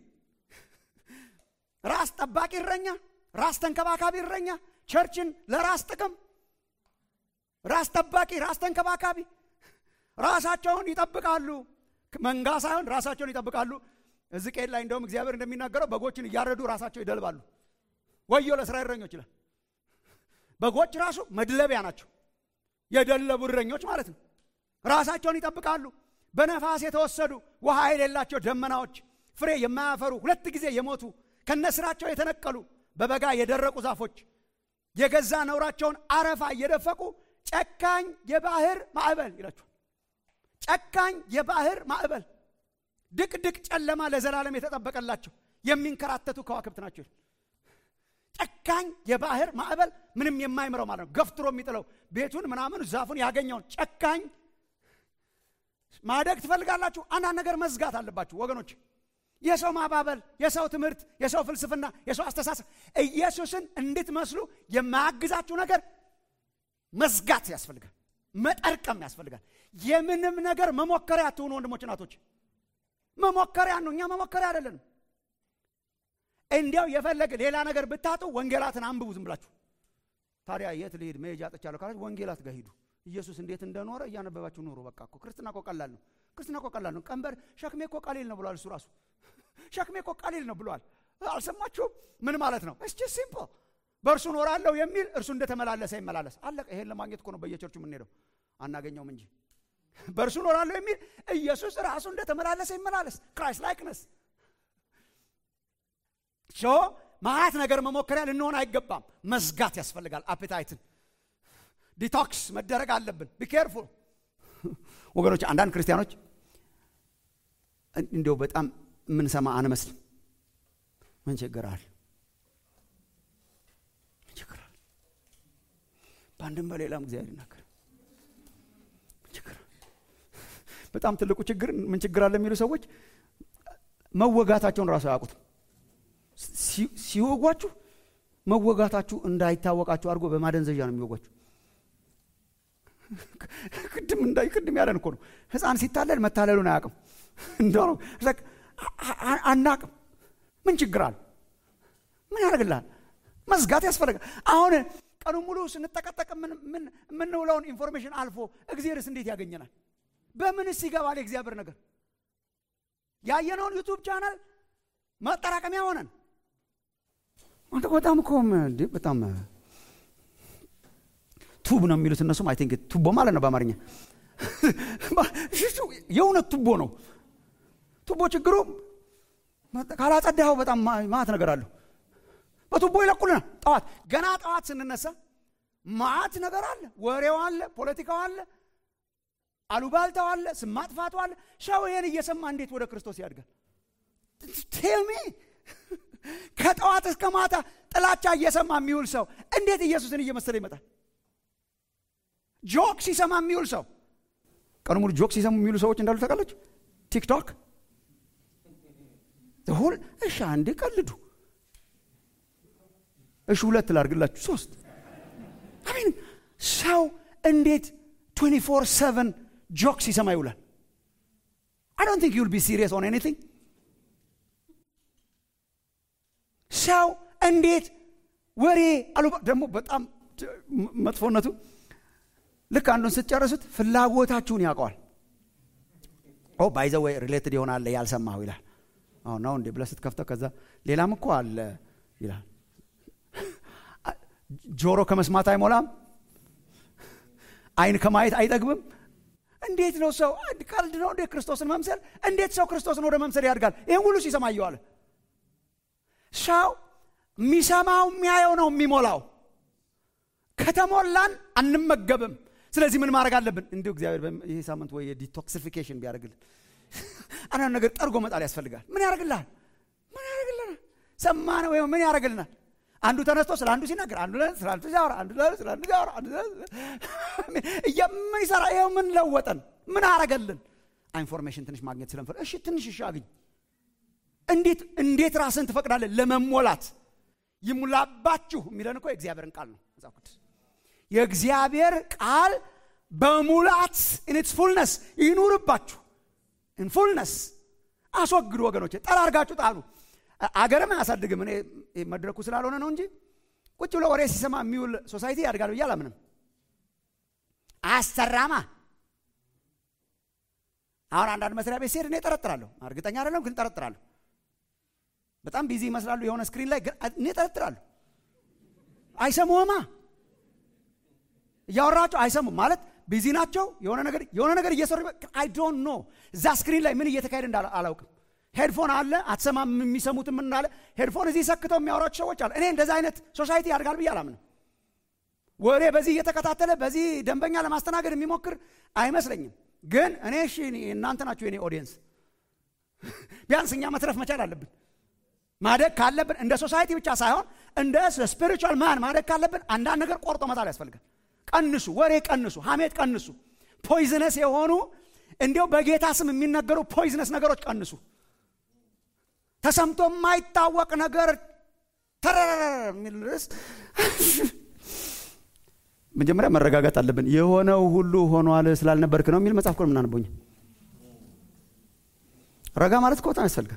ራስ ጠባቂ እረኛ፣ ራስ ተንከባካቢ እረኛ፣ ቸርችን ለራስ ጥቅም ራስ ጠባቂ፣ ራስ ተንከባካቢ ራሳቸውን ይጠብቃሉ። መንጋ ሳይሆን ራሳቸውን ይጠብቃሉ። ሕዝቅኤል ላይ እንደውም እግዚአብሔር እንደሚናገረው በጎችን እያረዱ ራሳቸው ይደልባሉ። ወዮ ለእስራኤል እረኞች ይላል። በጎች ራሱ መድለቢያ ናቸው። የደለቡ እረኞች ማለት ነው። ራሳቸውን ይጠብቃሉ። በነፋስ የተወሰዱ ውሃ የሌላቸው ደመናዎች፣ ፍሬ የማያፈሩ ሁለት ጊዜ የሞቱ ከነስራቸው የተነቀሉ በበጋ የደረቁ ዛፎች የገዛ ነውራቸውን አረፋ እየደፈቁ ጨካኝ የባህር ማዕበል ይላቸዋል። ጨካኝ የባህር ማዕበል ድቅድቅ ጨለማ ለዘላለም የተጠበቀላቸው የሚንከራተቱ ከዋክብት ናቸው። ጨካኝ የባህር ማዕበል ምንም የማይምረው ማለት ነው። ገፍትሮ የሚጥለው ቤቱን ምናምን ዛፉን ያገኘውን ጨካኝ ማደግ ትፈልጋላችሁ? አንዳንድ ነገር መዝጋት አለባችሁ ወገኖች። የሰው ማባበል፣ የሰው ትምህርት፣ የሰው ፍልስፍና፣ የሰው አስተሳሰብ ኢየሱስን እንድትመስሉ የማያግዛችሁ ነገር መዝጋት ያስፈልጋል። መጠርቀም ያስፈልጋል። የምንም ነገር መሞከሪያ አትሆኑ ወንድሞች እናቶች። መሞከሪያ ነው። እኛ መሞከሪያ አይደለንም። እንዲያው የፈለገ ሌላ ነገር ብታጡ ወንጌላትን አንብቡ ዝም ብላችሁ። ታዲያ የት ልሄድ መሄጃ አጥቻለሁ ካላችሁ ወንጌላት ጋር ሂዱ። ኢየሱስ እንዴት እንደኖረ እያነበባችሁ ኑሩ። በቃ እኮ ክርስትና እኮ ቀላል ነው። ክርስትና እኮ ቀላል ነው። ቀንበር ሸክሜ እኮ ቀሊል ነው ብሏል። እሱ ራሱ ሸክሜ እኮ ቀሊል ነው ብሏል። አልሰማችሁም? ምን ማለት ነው? እስቺ ሲምፕል በእርሱ ኖራለሁ የሚል እርሱ እንደተመላለሰ ይመላለስ። አለቀ። ይሄን ለማግኘት እኮ ነው በየቸርቹ የምንሄደው፣ አናገኘውም እንጂ በእርሱ ኖራለሁ የሚል ኢየሱስ ራሱ እንደተመላለሰ ይመላለስ። ክራይስት ላይክነስ ሾ ማአት ነገር መሞከሪያ ልንሆን አይገባም። መዝጋት ያስፈልጋል። አፔታይትን ዲቶክስ መደረግ አለብን። ቢኬርፉል ወገኖች። አንዳንድ ክርስቲያኖች እንዲያው በጣም የምንሰማ አንመስልም። ምን ችግር አለ? ምን ችግር አለ? በአንድም በሌላም እግዚአብሔር ይናገር። ምን ችግር አለ? በጣም ትልቁ ችግር ምን ችግር አለ የሚሉ ሰዎች መወጋታቸውን ራሱ አያውቁትም። ሲወጓችሁ መወጋታችሁ እንዳይታወቃችሁ አድርጎ በማደንዘዣ ነው የሚወጓችሁ። ቅድም እንዳይ ቅድም ያለን እኮ ነው። ሕፃን ሲታለል መታለሉን አያውቅም። እንደው አናቅም። ምን ችግር አለ? ምን ያደርግልሃል? መዝጋት ያስፈልጋል። አሁን ቀኑ ሙሉ ስንጠቀጠቅ የምንውለውን ኢንፎርሜሽን አልፎ እግዚአብሔርስ እንዴት ያገኘናል? በምንስ ይገባል የእግዚአብሔር ነገር? ያየነውን ዩቱብ ቻናል መጠራቀሚያ ሆነን በጣም እኮ በጣም ቱብ ነው የሚሉት እነሱም አይ ቲንክ ቱቦ ማለት ነው በአማርኛ የእውነት ቱቦ ነው ቱቦ ችግሩ ካላጸዳኸው በጣም ማት ነገር አለሁ በቱቦ ይለቁልናል ጠዋት ገና ጠዋት ስንነሳ ማት ነገር አለ ወሬው አለ ፖለቲካው አለ አሉባልታው አለ ስም ማጥፋቱ አለ ሰው ይሄን እየሰማ እንዴት ወደ ክርስቶስ ያድጋል ቴልሚ ከጠዋት እስከ ማታ ጥላቻ እየሰማ የሚውል ሰው እንዴት ኢየሱስን እየመሰለ ይመጣል? ጆክ ሲሰማ የሚውል ሰው ቀኑ ሙሉ ጆክ ሲሰሙ የሚውሉ ሰዎች እንዳሉ ታውቃላችሁ። ቲክቶክ ሁል እሺ፣ አንዴ ቀልዱ፣ እሺ፣ ሁለት ላድርግላችሁ፣ ሶስት አሚን። ሰው እንዴት 24 7 ጆክ ሲሰማ ይውላል? አይ ዶንት ቲንክ ዩል ቢ ሲሪየስ ኦን ኤኒቲንግ ሰው እንዴት ወሬ አሉ ደግሞ በጣም መጥፎነቱ ልክ አንዱን ስትጨርሱት ፍላጎታችሁን ያውቀዋል። ኦ ባይዘ ወይ ሪሌትድ ይሆናል ያልሰማሁ ይላል። አሁ ነው እንዴ ብለህ ስትከፍተው ከዛ ሌላም እኮ አለ ይላል። ጆሮ ከመስማት አይሞላም፣ አይን ከማየት አይጠግብም። እንዴት ነው ሰው ቀልድ ነው እንዴ ክርስቶስን መምሰል? እንዴት ሰው ክርስቶስን ወደ መምሰል ያድጋል? ይህን ሁሉ ሲሰማ እየዋለ ሰው የሚሰማው የሚያየው ነው የሚሞላው። ከተሞላን አንመገብም። ስለዚህ ምን ማድረግ አለብን? እንዲሁ እግዚአብሔር ይህ ሳምንት ወይ የዲቶክሲፊኬሽን ቢያደርግልን አንዳንድ ነገር ጠርጎ መጣል ያስፈልጋል። ምን ያደርግልሃል? ምን ያደርግልናል? ሰማነ ወይ ምን ያደርግልናል? አንዱ ተነስቶ ስለ አንዱ ሲናገር፣ አንዱ ስለ አንዱ ሲያወራ፣ አንዱ ስለ አንዱ ሲያወራ፣ አንዱ ምን ይሰራ? ይኸው ምን ለወጠን? ምን አረገልን? ኢንፎርሜሽን ትንሽ ማግኘት ስለምፈል እሺ፣ ትንሽ እሺ አግኝ እንዴት እንዴት ራስን ትፈቅዳለህ ለመሞላት? ይሙላባችሁ የሚለን እኮ የእግዚአብሔርን ቃል ነው መጽሐፍ ቅዱስ። የእግዚአብሔር ቃል በሙላት ኢንትስ ፉልነስ ይኑርባችሁ። ኢንፉልነስ አስወግዱ ወገኖች፣ ጠራርጋችሁ ጣሉ። አገርም አያሳድግም። እኔ መድረኩ ስላልሆነ ነው እንጂ ቁጭ ብሎ ወሬ ሲሰማ የሚውል ሶሳይቲ ያድጋል ብዬ አላምንም። አያሰራማ አሁን አንዳንድ መስሪያ ቤት ሲሄድ እኔ እጠረጥራለሁ። እርግጠኛ አይደለም ግን እጠረጥራለሁ። በጣም ቢዚ ይመስላሉ የሆነ ስክሪን ላይ ግን እኔ እጠረጥራለሁ። አይሰሙህማ እያወራቸው አይሰሙም ማለት ቢዚ ናቸው። የሆነ ነገር የሆነ ነገር እየሰሩ አይ ዶንት ኖ እዛ ስክሪን ላይ ምን እየተካሄደ እንዳለ አላውቅም። ሄድፎን አለ አትሰማም። የሚሰሙትም ምን አለ ሄድፎን እዚህ ሰክተው የሚያወራቸው ሰዎች አለ። እኔ እንደዛ አይነት ሶሳይቲ ያድጋል ብዬ አላምንም። ወሬ በዚህ እየተከታተለ በዚህ ደንበኛ ለማስተናገድ የሚሞክር አይመስለኝም። ግን እኔ እሺ እናንተ ናችሁ የኔ ኦዲየንስ። ቢያንስ እኛ መትረፍ መቻል አለብን። ማደግ ካለብን እንደ ሶሳይቲ ብቻ ሳይሆን እንደ ስፒሪቹዋል ማን ማደግ ካለብን አንዳንድ ነገር ቆርጦ መጣል ያስፈልጋል። ቀንሱ፣ ወሬ ቀንሱ፣ ሀሜት ቀንሱ፣ ፖይዝነስ የሆኑ እንዲያው በጌታ ስም የሚነገሩ ፖይዝነስ ነገሮች ቀንሱ። ተሰምቶ የማይታወቅ ነገር ተረረረ የሚል ርዕስ መጀመሪያ መረጋጋት አለብን። የሆነው ሁሉ ሆኗል ስላልነበርክ ነው የሚል መጽሐፍ እኮ ነው የምናነበው። ረጋ ማለት እኮ በጣም ያስፈልጋል።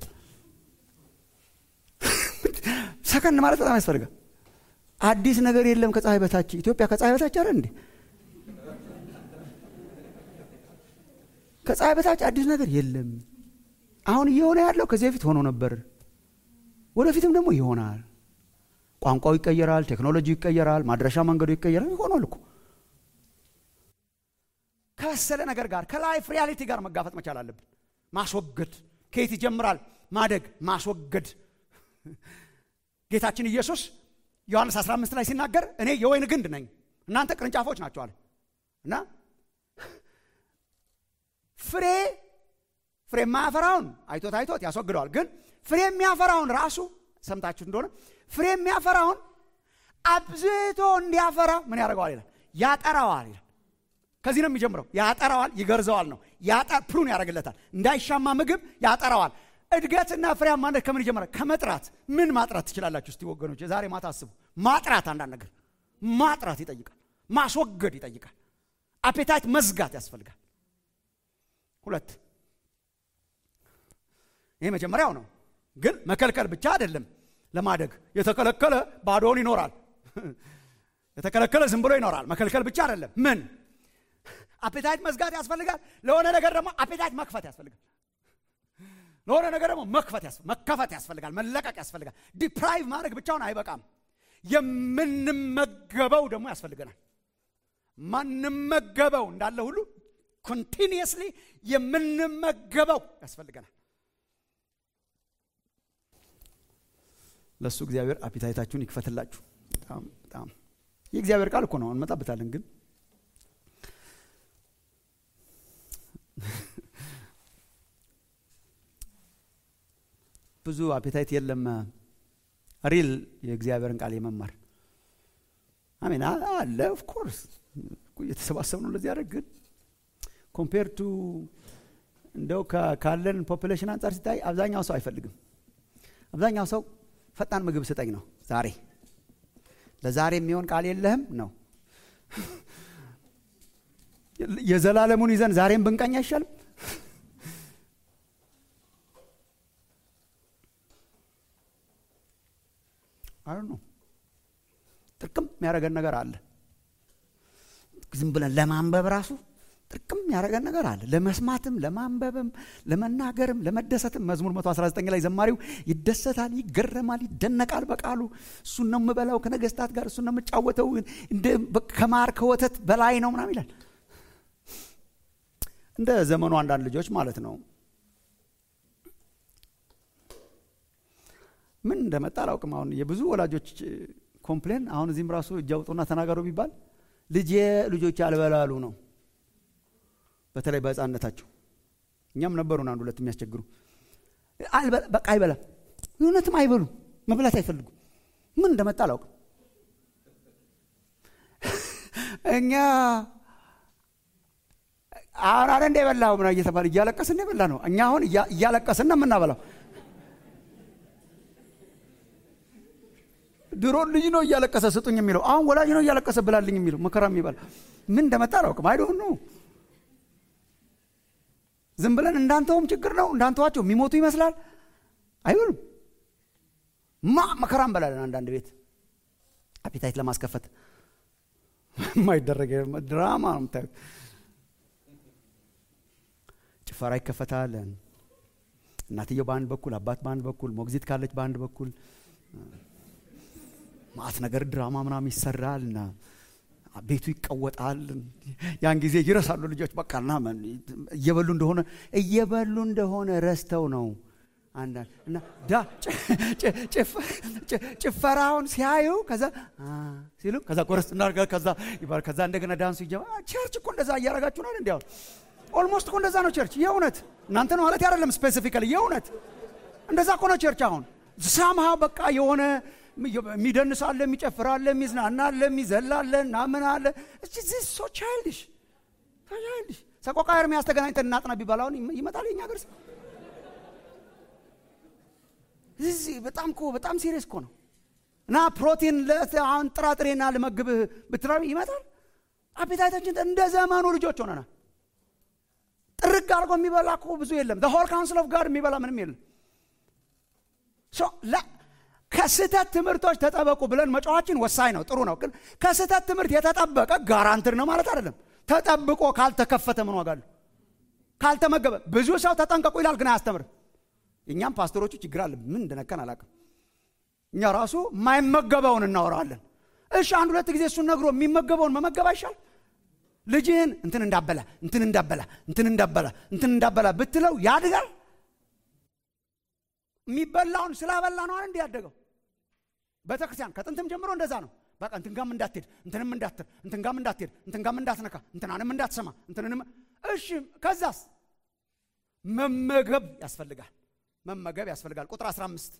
ሰከን ማለት በጣም ያስፈልጋል። አዲስ ነገር የለም ከፀሐይ በታች። ኢትዮጵያ ከፀሐይ በታች አለ እንዴ? ከፀሐይ በታች አዲስ ነገር የለም። አሁን እየሆነ ያለው ከዚህ በፊት ሆኖ ነበር፣ ወደፊትም ደግሞ ይሆናል። ቋንቋው ይቀየራል፣ ቴክኖሎጂ ይቀየራል፣ ማድረሻ መንገዱ ይቀየራል። ይሆናል እኮ ከበሰለ ነገር ጋር ከላይፍ ሪያሊቲ ጋር መጋፈጥ መቻል አለብን። ማስወገድ ከየት ይጀምራል? ማደግ ማስወገድ። ጌታችን ኢየሱስ ዮሐንስ 15 ላይ ሲናገር እኔ የወይን ግንድ ነኝ እናንተ ቅርንጫፎች ናቸው አለ እና ፍሬ ፍሬ የማያፈራውን አይቶት አይቶት ያስወግደዋል። ግን ፍሬ የሚያፈራውን ራሱ ሰምታችሁ እንደሆነ ፍሬ የሚያፈራውን አብዝቶ እንዲያፈራ ምን ያደርገዋል ይላል? ያጠራዋል ይላል። ከዚህ ነው የሚጀምረው። ያጠራዋል፣ ይገርዘዋል ነው ፕሩን ያደርግለታል። እንዳይሻማ ምግብ ያጠራዋል። እድገትና ፍሬያማነት ከምን ይጀምራል? ከመጥራት። ምን ማጥራት ትችላላችሁ? እስቲ ወገኖች የዛሬ ማታ አስቡ። ማጥራት፣ አንዳንድ ነገር ማጥራት ይጠይቃል። ማስወገድ ይጠይቃል። አፔታይት መዝጋት ያስፈልጋል። ሁለት ይሄ መጀመሪያው ነው። ግን መከልከል ብቻ አይደለም። ለማደግ የተከለከለ ባዶውን ይኖራል። የተከለከለ ዝም ብሎ ይኖራል። መከልከል ብቻ አይደለም። ምን አፔታይት መዝጋት ያስፈልጋል። ለሆነ ነገር ደግሞ አፔታይት መክፈት ያስፈልጋል። ለሆነ ነገር ደግሞ መክፈት መከፈት ያስፈልጋል። መለቀቅ ያስፈልጋል። ዲፕራይቭ ማድረግ ብቻውን አይበቃም። የምንመገበው ደግሞ ያስፈልገናል። ማንመገበው እንዳለ ሁሉ ኮንቲኒየስሊ የምንመገበው ያስፈልገናል። ለእሱ እግዚአብሔር አፒታይታችሁን ይክፈትላችሁ። በጣም በጣም የእግዚአብሔር ቃል እኮ ነው፣ እንመጣበታለን። ግን ብዙ አፒታይት የለም ሪል የእግዚአብሔርን ቃል የመማር አሜን አለ። ኦፍኮርስ የተሰባሰብ ነው ለዚህ ያደረግ ግን ኮምፔር ቱ እንደው ካለን ፖፕሌሽን አንጻር ሲታይ አብዛኛው ሰው አይፈልግም። አብዛኛው ሰው ፈጣን ምግብ ስጠኝ ነው። ዛሬ ለዛሬ የሚሆን ቃል የለህም ነው። የዘላለሙን ይዘን ዛሬም ብንቀኝ አይሻልም? አይ ነው ጥርቅም የሚያደርገን ነገር አለ። ዝም ብለን ለማንበብ ራሱ ጥርቅም ያደረገን ነገር አለ። ለመስማትም፣ ለማንበብም፣ ለመናገርም፣ ለመደሰትም መዝሙር 119 ላይ ዘማሪው ይደሰታል፣ ይገረማል፣ ይደነቃል በቃሉ እሱን ነው የምበላው ከነገስታት ጋር እሱን ነው የምጫወተው ከማር ከወተት በላይ ነው ምናምን ይላል። እንደ ዘመኑ አንዳንድ ልጆች ማለት ነው። ምን እንደመጣ አላውቅም። አሁን የብዙ ወላጆች ኮምፕሌን አሁን እዚህም ራሱ እጅ አውጡና ተናገሩ ቢባል ልጄ ልጆች አልበላሉ ነው በተለይ በህፃንነታቸው እኛም ነበሩን አንድ ሁለት የሚያስቸግሩ በቃ አይበላም። እውነትም አይበሉም፣ መብላት አይፈልጉም። ምን እንደመጣ አላውቅም። እኛ አሁን አረ እንደ የበላው ምና እየተባለ እያለቀስን የበላ ነው። እኛ አሁን እያለቀስን ነው የምናበላው። ድሮ ልጅ ነው እያለቀሰ ስጡኝ የሚለው፣ አሁን ወላጅ ነው እያለቀሰ ብላልኝ የሚለው። መከራ የሚባል ምን እንደመጣ አላውቅም። አይዶን ነው ዝም ብለን እንዳንተውም ችግር ነው እንዳንተዋቸው የሚሞቱ ይመስላል። አይሆንም። ማ መከራ እንበላለን። አንዳንድ ቤት አፒታይት ለማስከፈት የማይደረግ ድራማ ነው የምታዩት። ጭፈራ ይከፈታል። እናትየው በአንድ በኩል፣ አባት በአንድ በኩል፣ ሞግዚት ካለች በአንድ በኩል ማት ነገር ድራማ ምናምን ይሰራል እና ቤቱ ይቀወጣል። ያን ጊዜ ይረሳሉ ልጆች በቃና እየበሉ እንደሆነ እየበሉ እንደሆነ ረስተው ነው አንዳንድ እና ዳ ጭፈራውን ሲያዩ ከዛ ሲሉ ከዛ ጎረስ እናርጋ ከዛ ይባል ከዛ እንደገና ዳንሱ ይጀባ ቸርች እኮ እንደዛ እያረጋችሁ ነው እንዲያው ኦልሞስት እኮ እንደዛ ነው ቸርች የእውነት እናንተ ነው ማለት አይደለም ስፔሲፊካሊ የእውነት እንደዛ እኮ ነው ቸርች አሁን ሳምሃ በቃ የሆነ የሚደንስ አለ የሚጨፍር አለ የሚዝናና አለ የሚዘላ አለ ናምን አለ ሶ ቻይልድሽ ቻይልድሽ ሰቆቃ ኤርምያስ ተገናኝተን እናጥና ቢባል አሁን ይመጣል የኛ ገርስ እዚህ በጣም እኮ በጣም ሲሪየስ እኮ ነው እና ፕሮቲን አሁን ጥራጥሬና ልመግብህ ብትራ ይመጣል አፔታይታችን እንደ ዘመኑ ልጆች ሆነናል ጥርግ አድርጎ የሚበላ እኮ ብዙ የለም ሆል ካውንስል ኦፍ ጋድ የሚበላ ምንም የለም ከስህተት ትምህርቶች ተጠበቁ ብለን መጫዋችን ወሳኝ ነው ጥሩ ነው ግን ከስህተት ትምህርት የተጠበቀ ጋራንትር ነው ማለት አይደለም ተጠብቆ ካልተከፈተ ምን ዋጋሉ ካልተመገበ ብዙ ሰው ተጠንቀቁ ይላል ግን አያስተምርም እኛም ፓስተሮቹ ችግር አለ ምን እንደነከን አላቅም እኛ ራሱ የማይመገበውን እናወራለን እሺ አንድ ሁለት ጊዜ እሱን ነግሮ የሚመገበውን መመገብ አይሻል ልጅህን እንትን እንዳበላ እንትን እንዳበላ እንትን እንዳበላ እንትን እንዳበላ ብትለው ያድጋል የሚበላውን ስላበላ ነው እንዲ ያደገው ቤተክርስቲያን ከጥንትም ጀምሮ እንደዛ ነው በቃ እንትን ጋም እንዳትሄድ እንትንም እንዳትር እንትን ጋም እንዳትሄድ እንትን ጋም እንዳትነካ እንትናንም እንዳትሰማ እንትንንም እሺ ከዛስ መመገብ ያስፈልጋል መመገብ ያስፈልጋል ቁጥር 15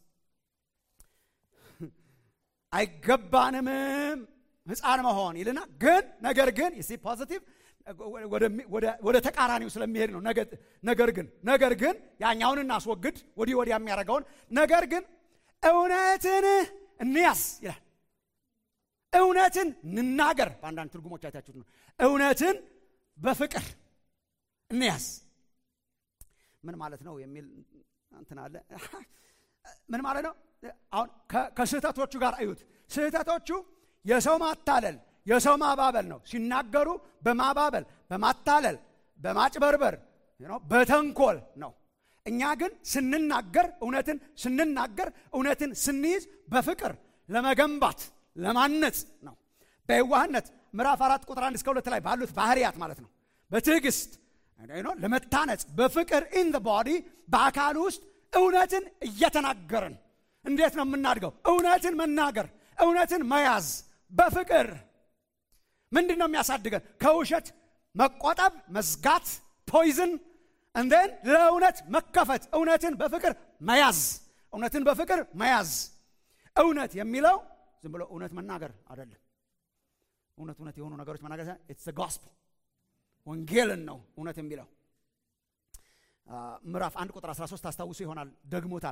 አይገባንምም ህፃን መሆን ይልና ግን ነገር ግን ሲ ፖዚቲቭ ወደ ተቃራኒው ስለሚሄድ ነው ነገር ግን ነገር ግን ያኛውን እናስወግድ ወዲህ ወዲያ የሚያደርገውን ነገር ግን እውነትን እንያዝ ይላል እውነትን እንናገር በአንዳንድ ትርጉሞች አይታችሁት ነው እውነትን በፍቅር እንያዝ ምን ማለት ነው የሚል እንትን አለ ምን ማለት ነው አሁን ከስህተቶቹ ጋር እዩት ስህተቶቹ የሰው ማታለል የሰው ማባበል ነው ሲናገሩ በማባበል በማታለል በማጭበርበር በተንኮል ነው እኛ ግን ስንናገር እውነትን ስንናገር እውነትን ስንይዝ በፍቅር ለመገንባት ለማነጽ ነው በየዋህነት ምዕራፍ አራት ቁጥር አንድ እስከ ሁለት ላይ ባሉት ባህርያት ማለት ነው በትዕግስት ለመታነጽ በፍቅር ኢን ቦዲ በአካል ውስጥ እውነትን እየተናገርን እንዴት ነው የምናድገው እውነትን መናገር እውነትን መያዝ በፍቅር ምንድን ነው የሚያሳድገን ከውሸት መቆጠብ መዝጋት ፖይዝን እንደን ለእውነት መከፈት እውነትን በፍቅር መያዝ እውነትን በፍቅር መያዝ እውነት የሚለው ዝም ብሎ እውነት መናገር አይደለም እውነት እውነት የሆኑ ነገሮች መናገር ኢትስ ጎስፕል ወንጌልን ነው እውነት የሚለው ምዕራፍ አንድ ቁጥር 13 አስታውሱ ይሆናል ደግሞታል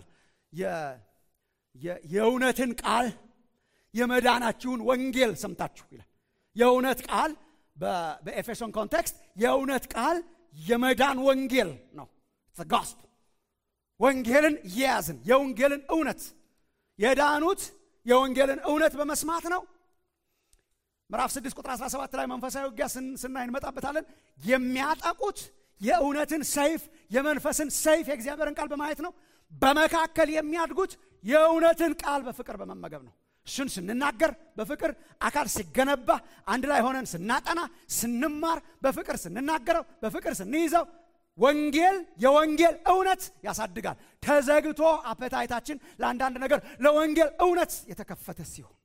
የእውነትን ቃል የመዳናችሁን ወንጌል ሰምታችሁ ይላል የእውነት ቃል በኤፌሶን ኮንቴክስት የእውነት ቃል የመዳን ወንጌል ነው ጋስፕ ወንጌልን እየያዝን የወንጌልን እውነት የዳኑት የወንጌልን እውነት በመስማት ነው ምዕራፍ 6 ቁጥር 17 ላይ መንፈሳዊ ውጊያ ስናይ እንመጣበታለን የሚያጠቁት የእውነትን ሰይፍ የመንፈስን ሰይፍ የእግዚአብሔርን ቃል በማየት ነው በመካከል የሚያድጉት የእውነትን ቃል በፍቅር በመመገብ ነው እሱን ስንናገር በፍቅር አካል ሲገነባ አንድ ላይ ሆነን ስናጠና ስንማር በፍቅር ስንናገረው በፍቅር ስንይዘው ወንጌል የወንጌል እውነት ያሳድጋል ተዘግቶ አፐታይታችን ለአንዳንድ ነገር ለወንጌል እውነት የተከፈተ ሲሆን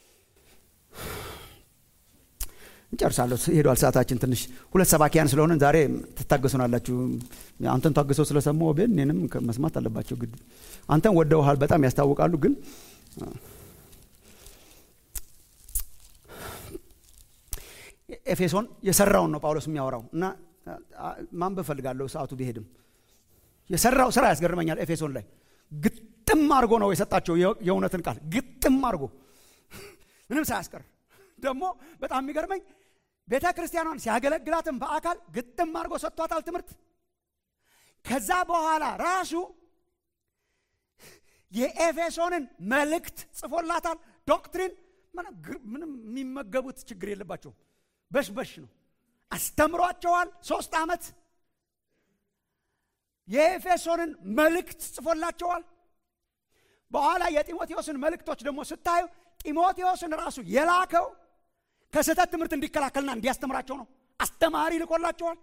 እንጨርሳለሁ ሄዷል ሰዓታችን ትንሽ ሁለት ሰባኪያን ስለሆንን ዛሬ ትታገሱናላችሁ አንተን ታግሰው ስለሰሙ ቤን እኔንም መስማት አለባቸው ግድ አንተን ወደውሃል በጣም ያስታውቃሉ ግን ኤፌሶን የሰራውን ነው ጳውሎስ የሚያወራው እና ማንበብ ፈልጋለሁ ሰዓቱ ቢሄድም የሰራው ስራ ያስገርመኛል ኤፌሶን ላይ ግጥም አድርጎ ነው የሰጣቸው የእውነትን ቃል ግጥም አድርጎ ምንም ሳያስቀር ደግሞ በጣም የሚገርመኝ ቤተ ክርስቲያኗን ሲያገለግላትም በአካል ግጥም አድርጎ ሰጥቷታል ትምህርት ከዛ በኋላ ራሱ የኤፌሶንን መልእክት ጽፎላታል ዶክትሪን ምንም የሚመገቡት ችግር የለባቸውም በሽበሽ ነው አስተምሯቸዋል ሶስት ዓመት የኤፌሶንን መልእክት ጽፎላቸዋል። በኋላ የጢሞቴዎስን መልእክቶች ደግሞ ስታዩ ጢሞቴዎስን ራሱ የላከው ከስህተት ትምህርት እንዲከላከልና እንዲያስተምራቸው ነው። አስተማሪ ልኮላቸዋል።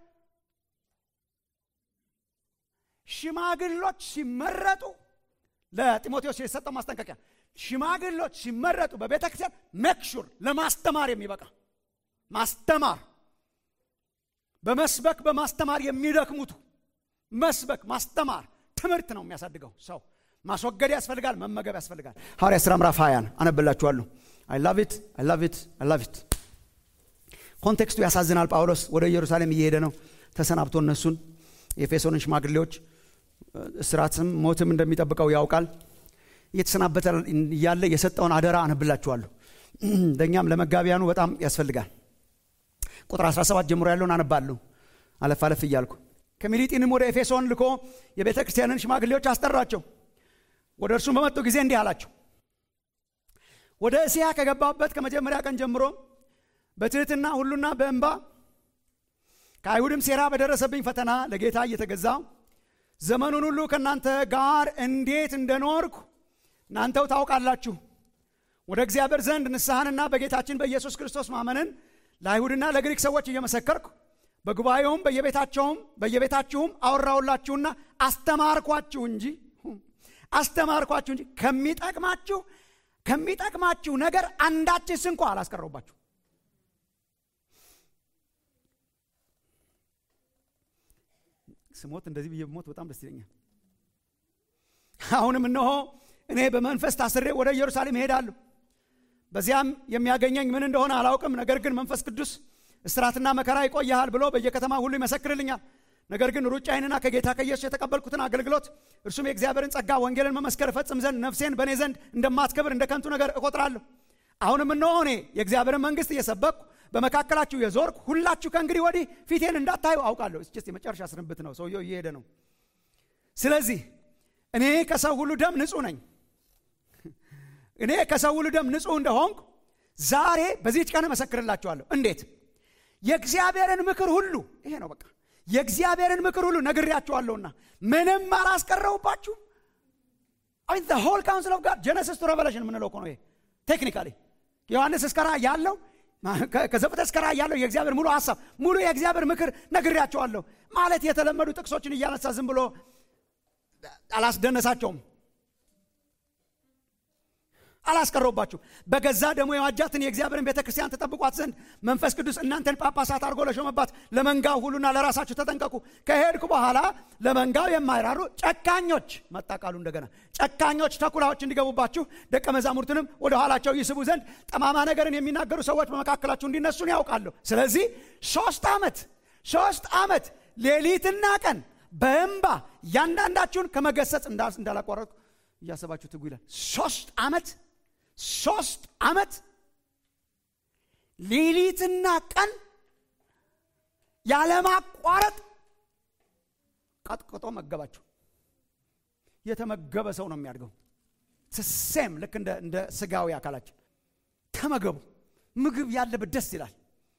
ሽማግሎች ሲመረጡ ለጢሞቴዎስ የሰጠው ማስጠንቀቂያ ሽማግሎች ሲመረጡ በቤተ ክርስቲያን መክሹር ለማስተማር የሚበቃ ማስተማር በመስበክ በማስተማር የሚደክሙቱ መስበክ ማስተማር ትምህርት ነው የሚያሳድገው ሰው ማስወገድ ያስፈልጋል መመገብ ያስፈልጋል ሐዋርያ ሥራ ምዕራፍ ሀያን አነብላችኋለሁ አይ ላቭ ኢት አይ ላቭ ኢት አይ ላቭ ኢት ኮንቴክስቱ ያሳዝናል ጳውሎስ ወደ ኢየሩሳሌም እየሄደ ነው ተሰናብቶ እነሱን የኤፌሶንን ሽማግሌዎች እስራትም ሞትም እንደሚጠብቀው ያውቃል እየተሰናበተ እያለ የሰጠውን አደራ አነብላችኋለሁ ለእኛም ለመጋቢያኑ በጣም ያስፈልጋል ቁጥር 17 ጀምሮ ያለውን አነባለሁ አለፍ አለፍ እያልኩ ከሚሊጢንም ወደ ኤፌሶን ልኮ የቤተ ክርስቲያንን ሽማግሌዎች አስጠራቸው ወደ እርሱም በመጡ ጊዜ እንዲህ አላቸው ወደ እስያ ከገባበት ከመጀመሪያ ቀን ጀምሮ በትህትና ሁሉና በእንባ ከአይሁድም ሴራ በደረሰብኝ ፈተና ለጌታ እየተገዛው ዘመኑን ሁሉ ከእናንተ ጋር እንዴት እንደኖርኩ እናንተው ታውቃላችሁ ወደ እግዚአብሔር ዘንድ ንስሐንና በጌታችን በኢየሱስ ክርስቶስ ማመንን ለአይሁድና ለግሪክ ሰዎች እየመሰከርኩ በጉባኤውም በየቤታቸውም በየቤታችሁም አወራውላችሁና አስተማርኳችሁ እንጂ አስተማርኳችሁ እንጂ ከሚጠቅማችሁ ከሚጠቅማችሁ ነገር አንዳችስ እንኳ አላስቀረውባችሁ ስሞት እንደዚህ ብዬ ሞት በጣም ደስ ይለኛል አሁንም እነሆ እኔ በመንፈስ ታስሬ ወደ ኢየሩሳሌም እሄዳለሁ በዚያም የሚያገኘኝ ምን እንደሆነ አላውቅም ነገር ግን መንፈስ ቅዱስ እስራትና መከራ ይቆያሃል ብሎ በየከተማ ሁሉ ይመሰክርልኛል ነገር ግን ሩጫዬንና ከጌታ ከኢየሱስ የተቀበልኩትን አገልግሎት እርሱም የእግዚአብሔርን ጸጋ ወንጌልን መመስከር እፈጽም ዘንድ ነፍሴን በእኔ ዘንድ እንደማትከብር እንደ ከንቱ ነገር እቆጥራለሁ አሁንም እነሆ እኔ የእግዚአብሔርን መንግስት እየሰበኩ በመካከላችሁ የዞርኩ ሁላችሁ ከእንግዲህ ወዲህ ፊቴን እንዳታዩ አውቃለሁ ስ የመጨረሻ ስንብት ነው ሰውየው እየሄደ ነው ስለዚህ እኔ ከሰው ሁሉ ደም ንጹህ ነኝ እኔ ከሰው ሁሉ ደም ንጹህ እንደሆንኩ ዛሬ በዚህች ቀን እመሰክርላችኋለሁ እንዴት የእግዚአብሔርን ምክር ሁሉ ይሄ ነው በቃ የእግዚአብሔርን ምክር ሁሉ ነግሬያችኋለሁና ምንም አላስቀረውባችሁ አይ ሆል ካውንስል ኦፍ ጋድ ጀነሲስ ቱ ሬቨሌሽን የምንለው እኮ ነው ይሄ ቴክኒካሊ ዮሐንስ እስከራ ያለው ከዘፍጥረት እስከ ራእይ ያለው የእግዚአብሔር ሙሉ ሀሳብ ሙሉ የእግዚአብሔር ምክር ነግሬያቸዋለሁ ማለት የተለመዱ ጥቅሶችን እያነሳ ዝም ብሎ አላስደነሳቸውም አላስቀረውባችሁ በገዛ ደግሞ የዋጃትን የእግዚአብሔርን ቤተ ክርስቲያን ተጠብቋት ዘንድ መንፈስ ቅዱስ እናንተን ጳጳሳት አድርጎ ለሾመባት ለመንጋው ሁሉና ለራሳችሁ ተጠንቀቁ ከሄድኩ በኋላ ለመንጋው የማይራሩ ጨካኞች መጣ ቃሉ እንደገና ጨካኞች ተኩላዎች እንዲገቡባችሁ ደቀ መዛሙርትንም ወደ ኋላቸው ይስቡ ዘንድ ጠማማ ነገርን የሚናገሩ ሰዎች በመካከላችሁ እንዲነሱን ያውቃለሁ ስለዚህ ሶስት ዓመት ሶስት ዓመት ሌሊትና ቀን በእንባ እያንዳንዳችሁን ከመገሰጽ እንዳላቋረጥኩ እያሰባችሁ ትጉ ይላል ሶስት ዓመት ሶስት ዓመት ሌሊትና ቀን ያለማቋረጥ ቀጥቅጦ መገባቸው የተመገበ ሰው ነው የሚያድገው ሴም ልክ እንደ ስጋዊ አካላችን ተመገቡ ምግብ ያለበት ደስ ይላል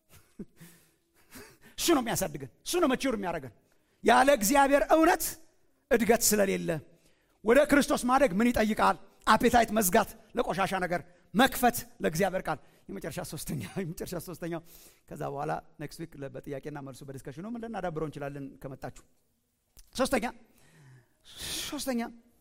እሱ ነው የሚያሳድገን እሱ ነው መችር የሚያደርገን ያለ እግዚአብሔር እውነት እድገት ስለሌለ ወደ ክርስቶስ ማደግ ምን ይጠይቃል አፔታይት መዝጋት ለቆሻሻ ነገር መክፈት ለእግዚአብሔር ቃል የመጨረሻ ሶስተኛ የመጨረሻ ሶስተኛው ከዛ በኋላ ኔክስት ዊክ በጥያቄና መልሱ በዲስከሽኑ ምን ልናዳብረው እንችላለን ከመጣችሁ ሶስተኛ ሶስተኛ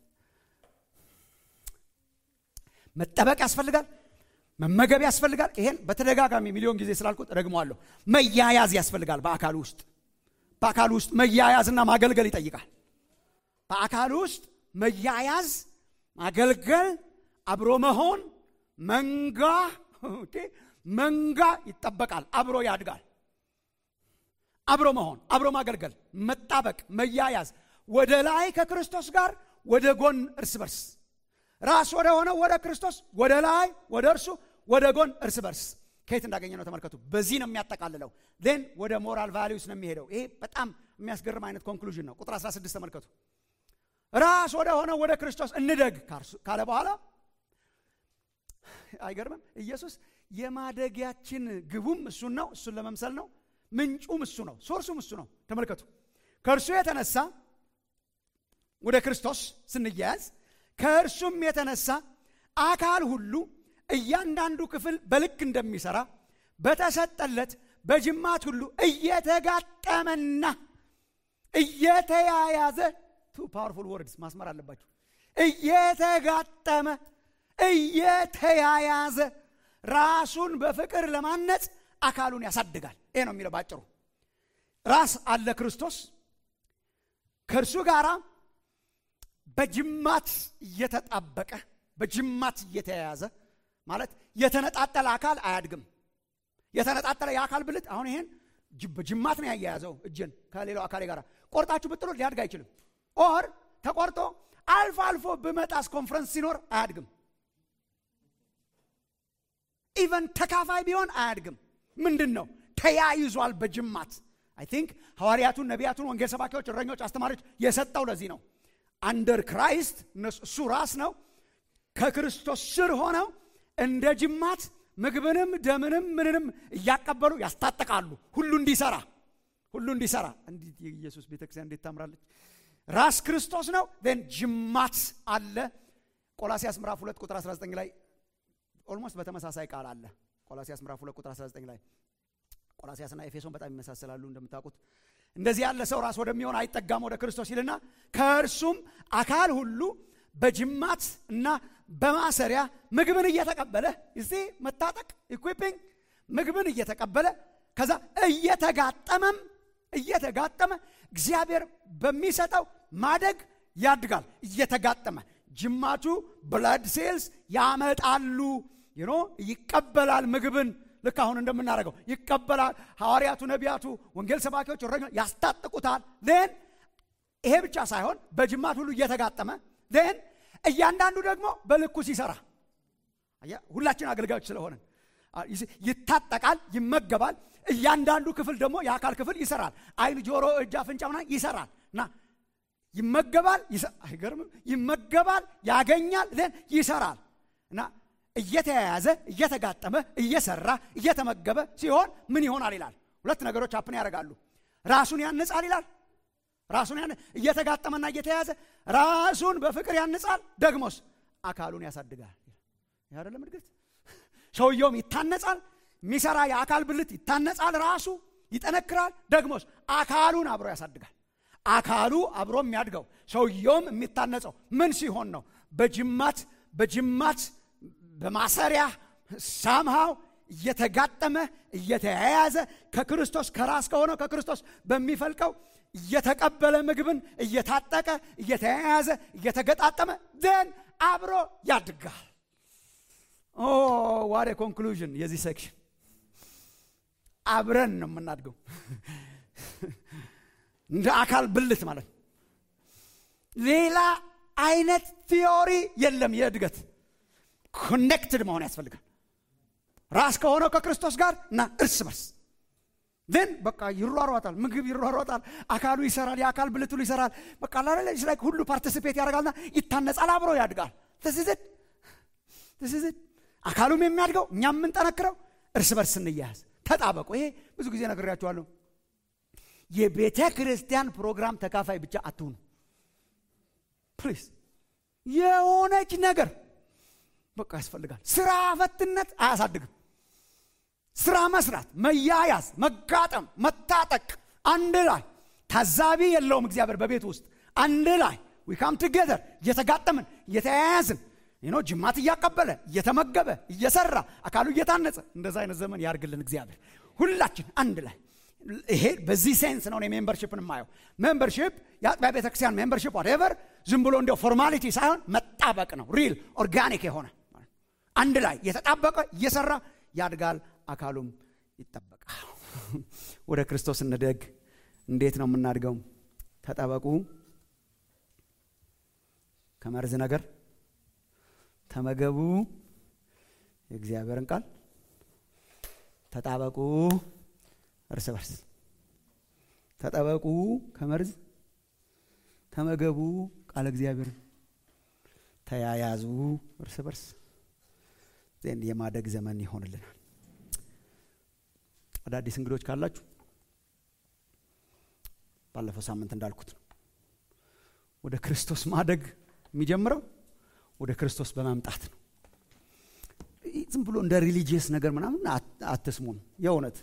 መጠበቅ ያስፈልጋል መመገብ ያስፈልጋል ይሄን በተደጋጋሚ ሚሊዮን ጊዜ ስላልኩት ደግመዋለሁ መያያዝ ያስፈልጋል በአካል ውስጥ በአካል ውስጥ መያያዝና ማገልገል ይጠይቃል በአካል ውስጥ መያያዝ ማገልገል አብሮ መሆን መንጋ መንጋ ይጠበቃል አብሮ ያድጋል አብሮ መሆን አብሮ ማገልገል መጣበቅ መያያዝ ወደ ላይ ከክርስቶስ ጋር ወደ ጎን እርስ በርስ ራስ ወደ ሆነው ወደ ክርስቶስ ወደ ላይ ወደ እርሱ ወደ ጎን እርስ በርስ ከየት እንዳገኘ ነው ተመልከቱ በዚህ ነው የሚያጠቃልለው ን ወደ ሞራል ቫሊዩስ ነው የሚሄደው ይሄ በጣም የሚያስገርም አይነት ኮንክሉዥን ነው ቁጥር 16 ተመልከቱ ራስ ወደ ሆነ ወደ ክርስቶስ እንደግ ካለ በኋላ አይገርምም ኢየሱስ የማደጊያችን ግቡም እሱን ነው እሱን ለመምሰል ነው ምንጩም እሱ ነው ሶርሱም እሱ ነው ተመልከቱ ከእርሱ የተነሳ ወደ ክርስቶስ ስንያያዝ ከእርሱም የተነሳ አካል ሁሉ እያንዳንዱ ክፍል በልክ እንደሚሰራ በተሰጠለት በጅማት ሁሉ እየተጋጠመና እየተያያዘ ቱ ፓወርፉል ወርድስ ማስመር አለባችሁ። እየተጋጠመ እየተያያዘ ራሱን በፍቅር ለማነጽ አካሉን ያሳድጋል። ይሄ ነው የሚለው ባጭሩ። ራስ አለ ክርስቶስ ከእርሱ ጋር በጅማት እየተጣበቀ በጅማት እየተያያዘ ማለት የተነጣጠለ አካል አያድግም። የተነጣጠለ የአካል ብልት አሁን ይሄን በጅማት ነው ያያያዘው እጅን ከሌላው አካሌ ጋር ቆርጣችሁ ብጥሎ ሊያድግ አይችልም። ኦር ተቆርጦ አልፎ አልፎ ብመጣስ ኮንፈረንስ ሲኖር አያድግም። ኢቨን ተካፋይ ቢሆን አያድግም። ምንድን ነው ተያይዟል በጅማት አይ ቲንክ ሐዋርያቱን፣ ነቢያቱን፣ ወንጌል ሰባኪዎች፣ እረኞች፣ አስተማሪዎች የሰጠው ለዚህ ነው። አንደር ክራይስት እሱ ራስ ነው። ከክርስቶስ ስር ሆነው እንደ ጅማት ምግብንም ደምንም ምንንም እያቀበሉ ያስታጥቃሉ። ሁሉ እንዲሰራ ሁሉ እንዲሰራ እንዲህ የኢየሱስ ቤተክርስቲያን እንዴት ታምራለች! ራስ ክርስቶስ ነው። ን ጅማት አለ። ቆላሲያስ ምዕራፍ 2 ቁጥር 19 ላይ ኦልሞስት በተመሳሳይ ቃል አለ። ቆላሲያስ ምዕራፍ 2 ቁጥር 19 ላይ ቆላሲያስና ኤፌሶን በጣም ይመሳሰላሉ እንደምታውቁት። እንደዚህ ያለ ሰው ራስ ወደሚሆን አይጠጋም ወደ ክርስቶስ ይልና ከእርሱም አካል ሁሉ በጅማት እና በማሰሪያ ምግብን እየተቀበለ እዚህ መታጠቅ ኢኩዊፒንግ ምግብን እየተቀበለ ከዛ እየተጋጠመም እየተጋጠመ እግዚአብሔር በሚሰጠው ማደግ ያድጋል። እየተጋጠመ ጅማቱ ብላድ ሴልስ ያመጣሉ። ዩኖ ይቀበላል ምግብን ልክ አሁን እንደምናደርገው ይቀበላል። ሐዋርያቱ፣ ነቢያቱ፣ ወንጌል ሰባኪዎች፣ እረኞች ያስታጥቁታል። ን ይሄ ብቻ ሳይሆን በጅማት ሁሉ እየተጋጠመ ን እያንዳንዱ ደግሞ በልኩ ሲሰራ ሁላችን አገልጋዮች ስለሆነ ይታጠቃል፣ ይመገባል። እያንዳንዱ ክፍል ደግሞ የአካል ክፍል ይሰራል። አይን፣ ጆሮ፣ እጅ፣ አፍንጫ ምናምን ይሰራል እና ይመገባል። አይገርምም? ይመገባል፣ ያገኛል፣ ን ይሰራል እና እየተያያዘ እየተጋጠመ እየሰራ እየተመገበ ሲሆን ምን ይሆናል ይላል። ሁለት ነገሮች አፕን ያደርጋሉ። ራሱን ያንጻል ይላል። ራሱን ያን እየተጋጠመና እየተያያዘ ራሱን በፍቅር ያንጻል። ደግሞስ አካሉን ያሳድጋል። ይህ አይደለም እድገት። ሰውየውም ይታነጻል። የሚሰራ የአካል ብልት ይታነጻል። ራሱ ይጠነክራል። ደግሞስ አካሉን አብሮ ያሳድጋል። አካሉ አብሮ የሚያድገው ሰውየውም የሚታነጸው ምን ሲሆን ነው? በጅማት በጅማት በማሰሪያ ሳምሃው እየተጋጠመ እየተያያዘ ከክርስቶስ ከራስ ከሆነው ከክርስቶስ በሚፈልቀው እየተቀበለ ምግብን እየታጠቀ እየተያያዘ እየተገጣጠመ ዘን አብሮ ያድጋል። ኦ ዋሬ ኮንክሉዥን የዚህ ሴክሽን አብረን ነው የምናድገው እንደ አካል ብልት ማለት ነው። ሌላ አይነት ቲዮሪ የለም የእድገት ኮኔክትድ መሆን ያስፈልጋል። ራስ ከሆነው ከክርስቶስ ጋር እና እርስ በርስ ን በቃ ይሯሯጣል፣ ምግብ ይሯሯጣል፣ አካሉ ይሰራል፣ የአካል ብልት ሁሉ ይሰራል። በቃ ላይ ሁሉ ፓርቲሲፔት ያደርጋልና ይታነጻል፣ አብሮ ያድጋል። ትስዝድ ትስዝድ አካሉም የሚያድገው እኛም የምንጠነክረው እርስ በርስ ስንያያዝ ተጣበቁ። ይሄ ብዙ ጊዜ ነግሬያችኋለሁ። የቤተ ክርስቲያን ፕሮግራም ተካፋይ ብቻ አትሁኑ ፕሊዝ። የሆነች ነገር በቃ ያስፈልጋል። ስራ ፈትነት አያሳድግም። ስራ መስራት፣ መያያዝ፣ መጋጠም፣ መታጠቅ፣ አንድ ላይ ታዛቢ የለውም እግዚአብሔር በቤት ውስጥ አንድ ላይ ዊካም ቱጌዘር እየተጋጠምን እየተያያዝን ኖ ጅማት እያቀበለ እየተመገበ እየሰራ አካሉ እየታነጸ እንደዛ አይነት ዘመን ያርግልን እግዚአብሔር። ሁላችን አንድ ላይ ይሄ በዚህ ሴንስ ነው እኔ ሜምበርሽፕን የማየው። ሜምበርሽፕ የአጥቢያ ቤተክርስቲያን ሜምበርሽፕ ዋቴቨር ዝም ብሎ እንዲያው ፎርማሊቲ ሳይሆን መጣበቅ ነው። ሪል ኦርጋኒክ የሆነ አንድ ላይ የተጣበቀ እየሰራ ያድጋል፣ አካሉም ይጠበቃል። ወደ ክርስቶስ እንደግ። እንዴት ነው የምናድገው? ተጠበቁ ከመርዝ ነገር ተመገቡ የእግዚአብሔርን ቃል ተጣበቁ እርስ በርስ ተጠበቁ ከመርዝ ተመገቡ ቃለ እግዚአብሔርን ተያያዙ እርስ በርስ ዜን የማደግ ዘመን ይሆንልናል። አዳዲስ እንግዶች ካላችሁ ባለፈው ሳምንት እንዳልኩት ነው ወደ ክርስቶስ ማደግ የሚጀምረው ወደ ክርስቶስ በመምጣት ነው ዝም ብሎ እንደ ሪሊጂየስ ነገር ምናምን አትስሙን የእውነት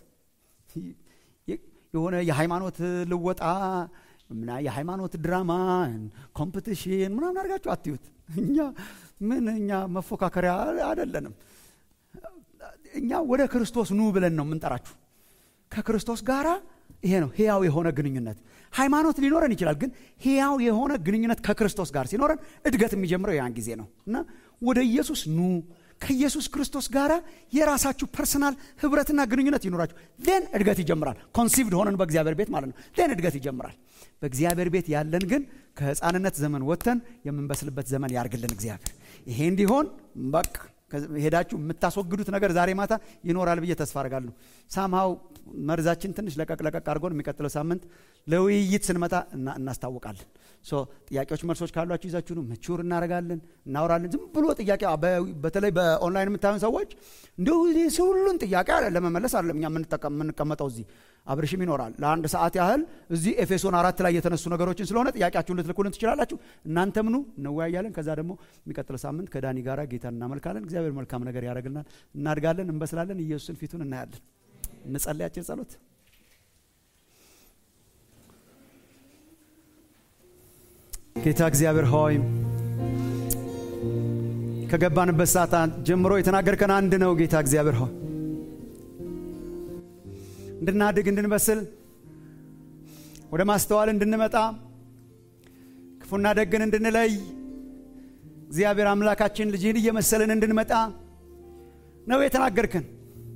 የሆነ የሃይማኖት ልወጣ ምና የሃይማኖት ድራማ ኮምፕቲሽን ምናምን አድርጋችሁ አትዩት እኛ ምን እኛ መፎካከሪያ አይደለንም እኛ ወደ ክርስቶስ ኑ ብለን ነው የምንጠራችሁ ከክርስቶስ ጋራ ይሄ ነው ህያው የሆነ ግንኙነት ሃይማኖት ሊኖረን ይችላል ግን ህያው የሆነ ግንኙነት ከክርስቶስ ጋር ሲኖረን እድገት የሚጀምረው ያን ጊዜ ነው እና ወደ ኢየሱስ ኑ ከኢየሱስ ክርስቶስ ጋር የራሳችሁ ፐርሰናል ህብረትና ግንኙነት ይኖራችሁ ን እድገት ይጀምራል ኮንሲቭድ ሆነን በእግዚአብሔር ቤት ማለት ነው ን እድገት ይጀምራል በእግዚአብሔር ቤት ያለን ግን ከህፃንነት ዘመን ወጥተን የምንበስልበት ዘመን ያርግልን እግዚአብሔር ይሄ እንዲሆን በቃ ሄዳችሁ የምታስወግዱት ነገር ዛሬ ማታ ይኖራል ብዬ ተስፋ አርጋለሁ ሳምሃው መርዛችን ትንሽ ለቀቅ ለቀቅ አድርጎን የሚቀጥለው ሳምንት ለውይይት ስንመጣ እናስታውቃለን ጥያቄዎች መልሶች ካሏችሁ ይዛችሁ ነው መቹር እናደረጋለን እናወራለን ዝም ብሎ ጥያቄ በተለይ በኦንላይን የምታዩን ሰዎች እንዲሁ ሁሉን ጥያቄ ለመመለስ አለም እኛ የምንቀመጠው እዚህ አብርሽም ይኖራል ለአንድ ሰዓት ያህል እዚህ ኤፌሶን አራት ላይ የተነሱ ነገሮችን ስለሆነ ጥያቄያችሁን ልትልኩልን ትችላላችሁ እናንተም ኑ እንወያያለን ከዛ ደግሞ የሚቀጥለው ሳምንት ከዳኒ ጋራ ጌታን እናመልካለን እግዚአብሔር መልካም ነገር ያደረግልናል እናድጋለን እንበስላለን ኢየሱስን ፊቱን እናያለን እንጸልያችን ጸሎት ጌታ እግዚአብሔር ሆይ ከገባንበት ሰዓት ጀምሮ የተናገርከን አንድ ነው ጌታ እግዚአብሔር ሆይ እንድናድግ እንድንበስል ወደ ማስተዋል እንድንመጣ ክፉና ደግን እንድንለይ እግዚአብሔር አምላካችን ልጅህን እየመሰልን እንድንመጣ ነው የተናገርክን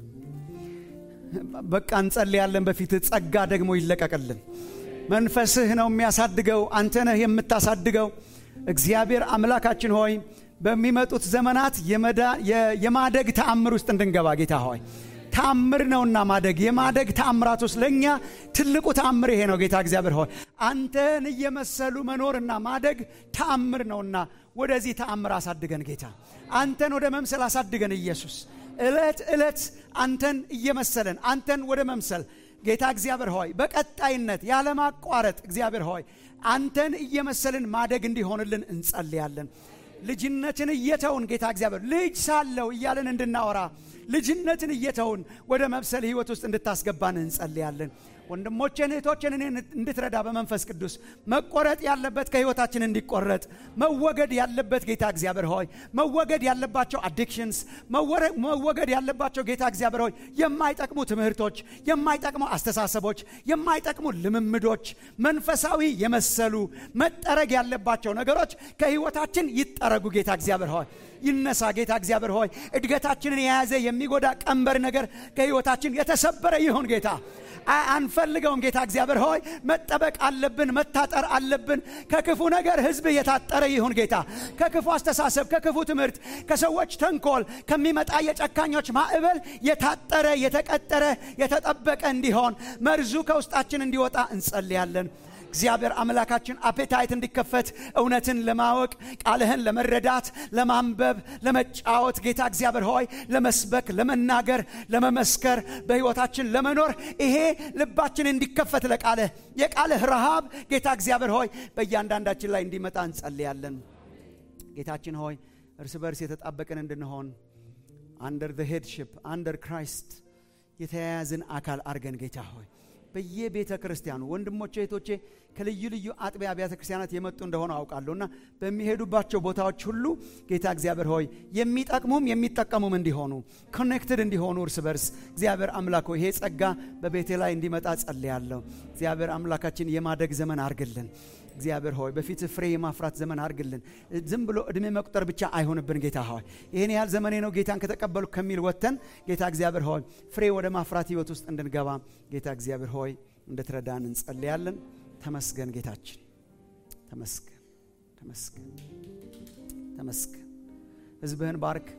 በቃ እንጸልያለን በፊት ጸጋ ደግሞ ይለቀቅልን መንፈስህ ነው የሚያሳድገው አንተ ነህ የምታሳድገው እግዚአብሔር አምላካችን ሆይ በሚመጡት ዘመናት የማደግ ተአምር ውስጥ እንድንገባ ጌታ ሆይ ተአምር ነውና ማደግ የማደግ ተአምራት ውስጥ ለእኛ ትልቁ ተአምር ይሄ ነው ጌታ እግዚአብሔር ሆይ አንተን እየመሰሉ መኖርና ማደግ ተአምር ነውና ወደዚህ ተአምር አሳድገን ጌታ አንተን ወደ መምሰል አሳድገን ኢየሱስ ዕለት ዕለት አንተን እየመሰለን አንተን ወደ መምሰል ጌታ እግዚአብሔር ሆይ በቀጣይነት ያለማቋረጥ እግዚአብሔር ሆይ አንተን እየመሰልን ማደግ እንዲሆንልን እንጸልያለን ልጅነትን እየተውን ጌታ እግዚአብሔር ልጅ ሳለው እያለን እንድናወራ ልጅነትን እየተውን ወደ መብሰል ህይወት ውስጥ እንድታስገባን እንጸልያለን ወንድሞቼን እህቶችን እኔ እንድትረዳ በመንፈስ ቅዱስ መቆረጥ ያለበት ከህይወታችን እንዲቆረጥ መወገድ ያለበት ጌታ እግዚአብሔር ሆይ መወገድ ያለባቸው አዲክሽንስ መወገድ ያለባቸው ጌታ እግዚአብሔር ሆይ የማይጠቅሙ ትምህርቶች የማይጠቅሙ አስተሳሰቦች የማይጠቅሙ ልምምዶች መንፈሳዊ የመሰሉ መጠረግ ያለባቸው ነገሮች ከህይወታችን ይጠረጉ ጌታ እግዚአብሔር ሆይ ይነሳ ጌታ እግዚአብሔር ሆይ እድገታችንን የያዘ የሚጎዳ ቀንበር ነገር ከህይወታችን የተሰበረ ይሁን ጌታ አንፈልገውም ጌታ እግዚአብሔር ሆይ መጠበቅ አለብን መታጠር አለብን ከክፉ ነገር ህዝብ የታጠረ ይሁን ጌታ ከክፉ አስተሳሰብ ከክፉ ትምህርት ከሰዎች ተንኮል ከሚመጣ የጨካኞች ማዕበል የታጠረ የተቀጠረ የተጠበቀ እንዲሆን መርዙ ከውስጣችን እንዲወጣ እንጸልያለን እግዚአብሔር አምላካችን አፔታይት እንዲከፈት እውነትን ለማወቅ ቃልህን ለመረዳት ለማንበብ ለመጫወት ጌታ እግዚአብሔር ሆይ ለመስበክ ለመናገር ለመመስከር በህይወታችን ለመኖር ይሄ ልባችን እንዲከፈት ለቃልህ የቃልህ ረሃብ ጌታ እግዚአብሔር ሆይ በእያንዳንዳችን ላይ እንዲመጣ እንጸልያለን ጌታችን ሆይ እርስ በርስ የተጣበቅን እንድንሆን አንደር ዘ ሄድሽፕ አንደር ክራይስት የተያያዝን አካል አርገን ጌታ ሆይ በየቤተ ክርስቲያኑ ወንድሞቼ እህቶቼ ከልዩ ልዩ አጥቢያ አብያተ ክርስቲያናት የመጡ እንደሆነ አውቃለሁ እና በሚሄዱባቸው ቦታዎች ሁሉ ጌታ እግዚአብሔር ሆይ የሚጠቅሙም የሚጠቀሙም እንዲሆኑ ኮኔክትድ እንዲሆኑ እርስ በርስ እግዚአብሔር አምላክ ይሄ ጸጋ በቤቴ ላይ እንዲመጣ ጸልያለሁ እግዚአብሔር አምላካችን የማደግ ዘመን አርግልን እግዚአብሔር ሆይ በፊት ፍሬ የማፍራት ዘመን አርግልን ዝም ብሎ እድሜ መቁጠር ብቻ አይሆንብን ጌታ ሆይ ይህን ያህል ዘመኔ ነው ጌታን ከተቀበሉ ከሚል ወጥተን ጌታ እግዚአብሔር ሆይ ፍሬ ወደ ማፍራት ህይወት ውስጥ እንድንገባ ጌታ እግዚአብሔር ሆይ እንድትረዳን እንጸልያለን ተመስገን ጌታችን ተመስገን ተመስገን ተመስገን ህዝብህን ባርክ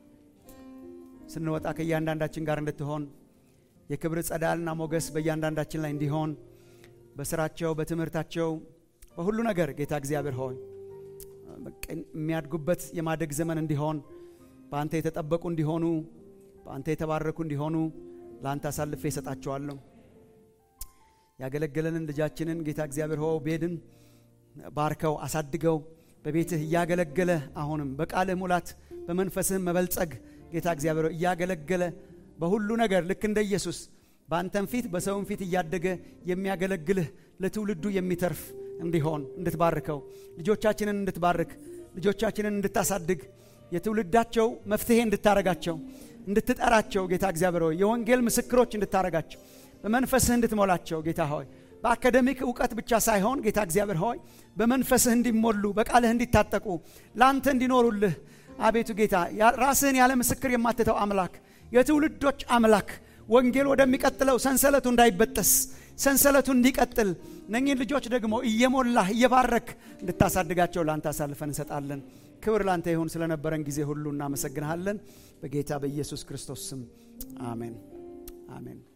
ስንወጣ ከእያንዳንዳችን ጋር እንድትሆን የክብር ጸዳልና ሞገስ በእያንዳንዳችን ላይ እንዲሆን በስራቸው በትምህርታቸው በሁሉ ነገር ጌታ እግዚአብሔር ሆይ የሚያድጉበት የማደግ ዘመን እንዲሆን በአንተ የተጠበቁ እንዲሆኑ በአንተ የተባረኩ እንዲሆኑ ለአንተ አሳልፌ እሰጣቸዋለሁ ያገለገለንን ልጃችንን ጌታ እግዚአብሔር ሆ ቤድን ባርከው አሳድገው በቤትህ እያገለገለ አሁንም በቃልህ ሙላት በመንፈስህም መበልጸግ ጌታ እግዚአብሔር እያገለገለ በሁሉ ነገር ልክ እንደ ኢየሱስ በአንተም ፊት በሰውም ፊት እያደገ የሚያገለግልህ ለትውልዱ የሚተርፍ እንዲሆን እንድትባርከው ልጆቻችንን እንድትባርክ ልጆቻችንን እንድታሳድግ የትውልዳቸው መፍትሄ እንድታረጋቸው እንድትጠራቸው ጌታ እግዚአብሔር ሆይ የወንጌል ምስክሮች እንድታረጋቸው በመንፈስህ እንድትሞላቸው ጌታ ሆይ በአካደሚክ እውቀት ብቻ ሳይሆን ጌታ እግዚአብሔር ሆይ በመንፈስህ እንዲሞሉ በቃልህ እንዲታጠቁ ለአንተ እንዲኖሩልህ አቤቱ ጌታ ራስህን ያለ ምስክር የማትተው አምላክ የትውልዶች አምላክ ወንጌል ወደሚቀጥለው ሰንሰለቱ እንዳይበጠስ ሰንሰለቱ እንዲቀጥል እነኚህን ልጆች ደግሞ እየሞላህ እየባረክ እንድታሳድጋቸው ለአንተ አሳልፈን እንሰጣለን ክብር ላንተ ይሁን ስለነበረን ጊዜ ሁሉ እናመሰግንሃለን በጌታ በኢየሱስ ክርስቶስ ስም አሜን አሜን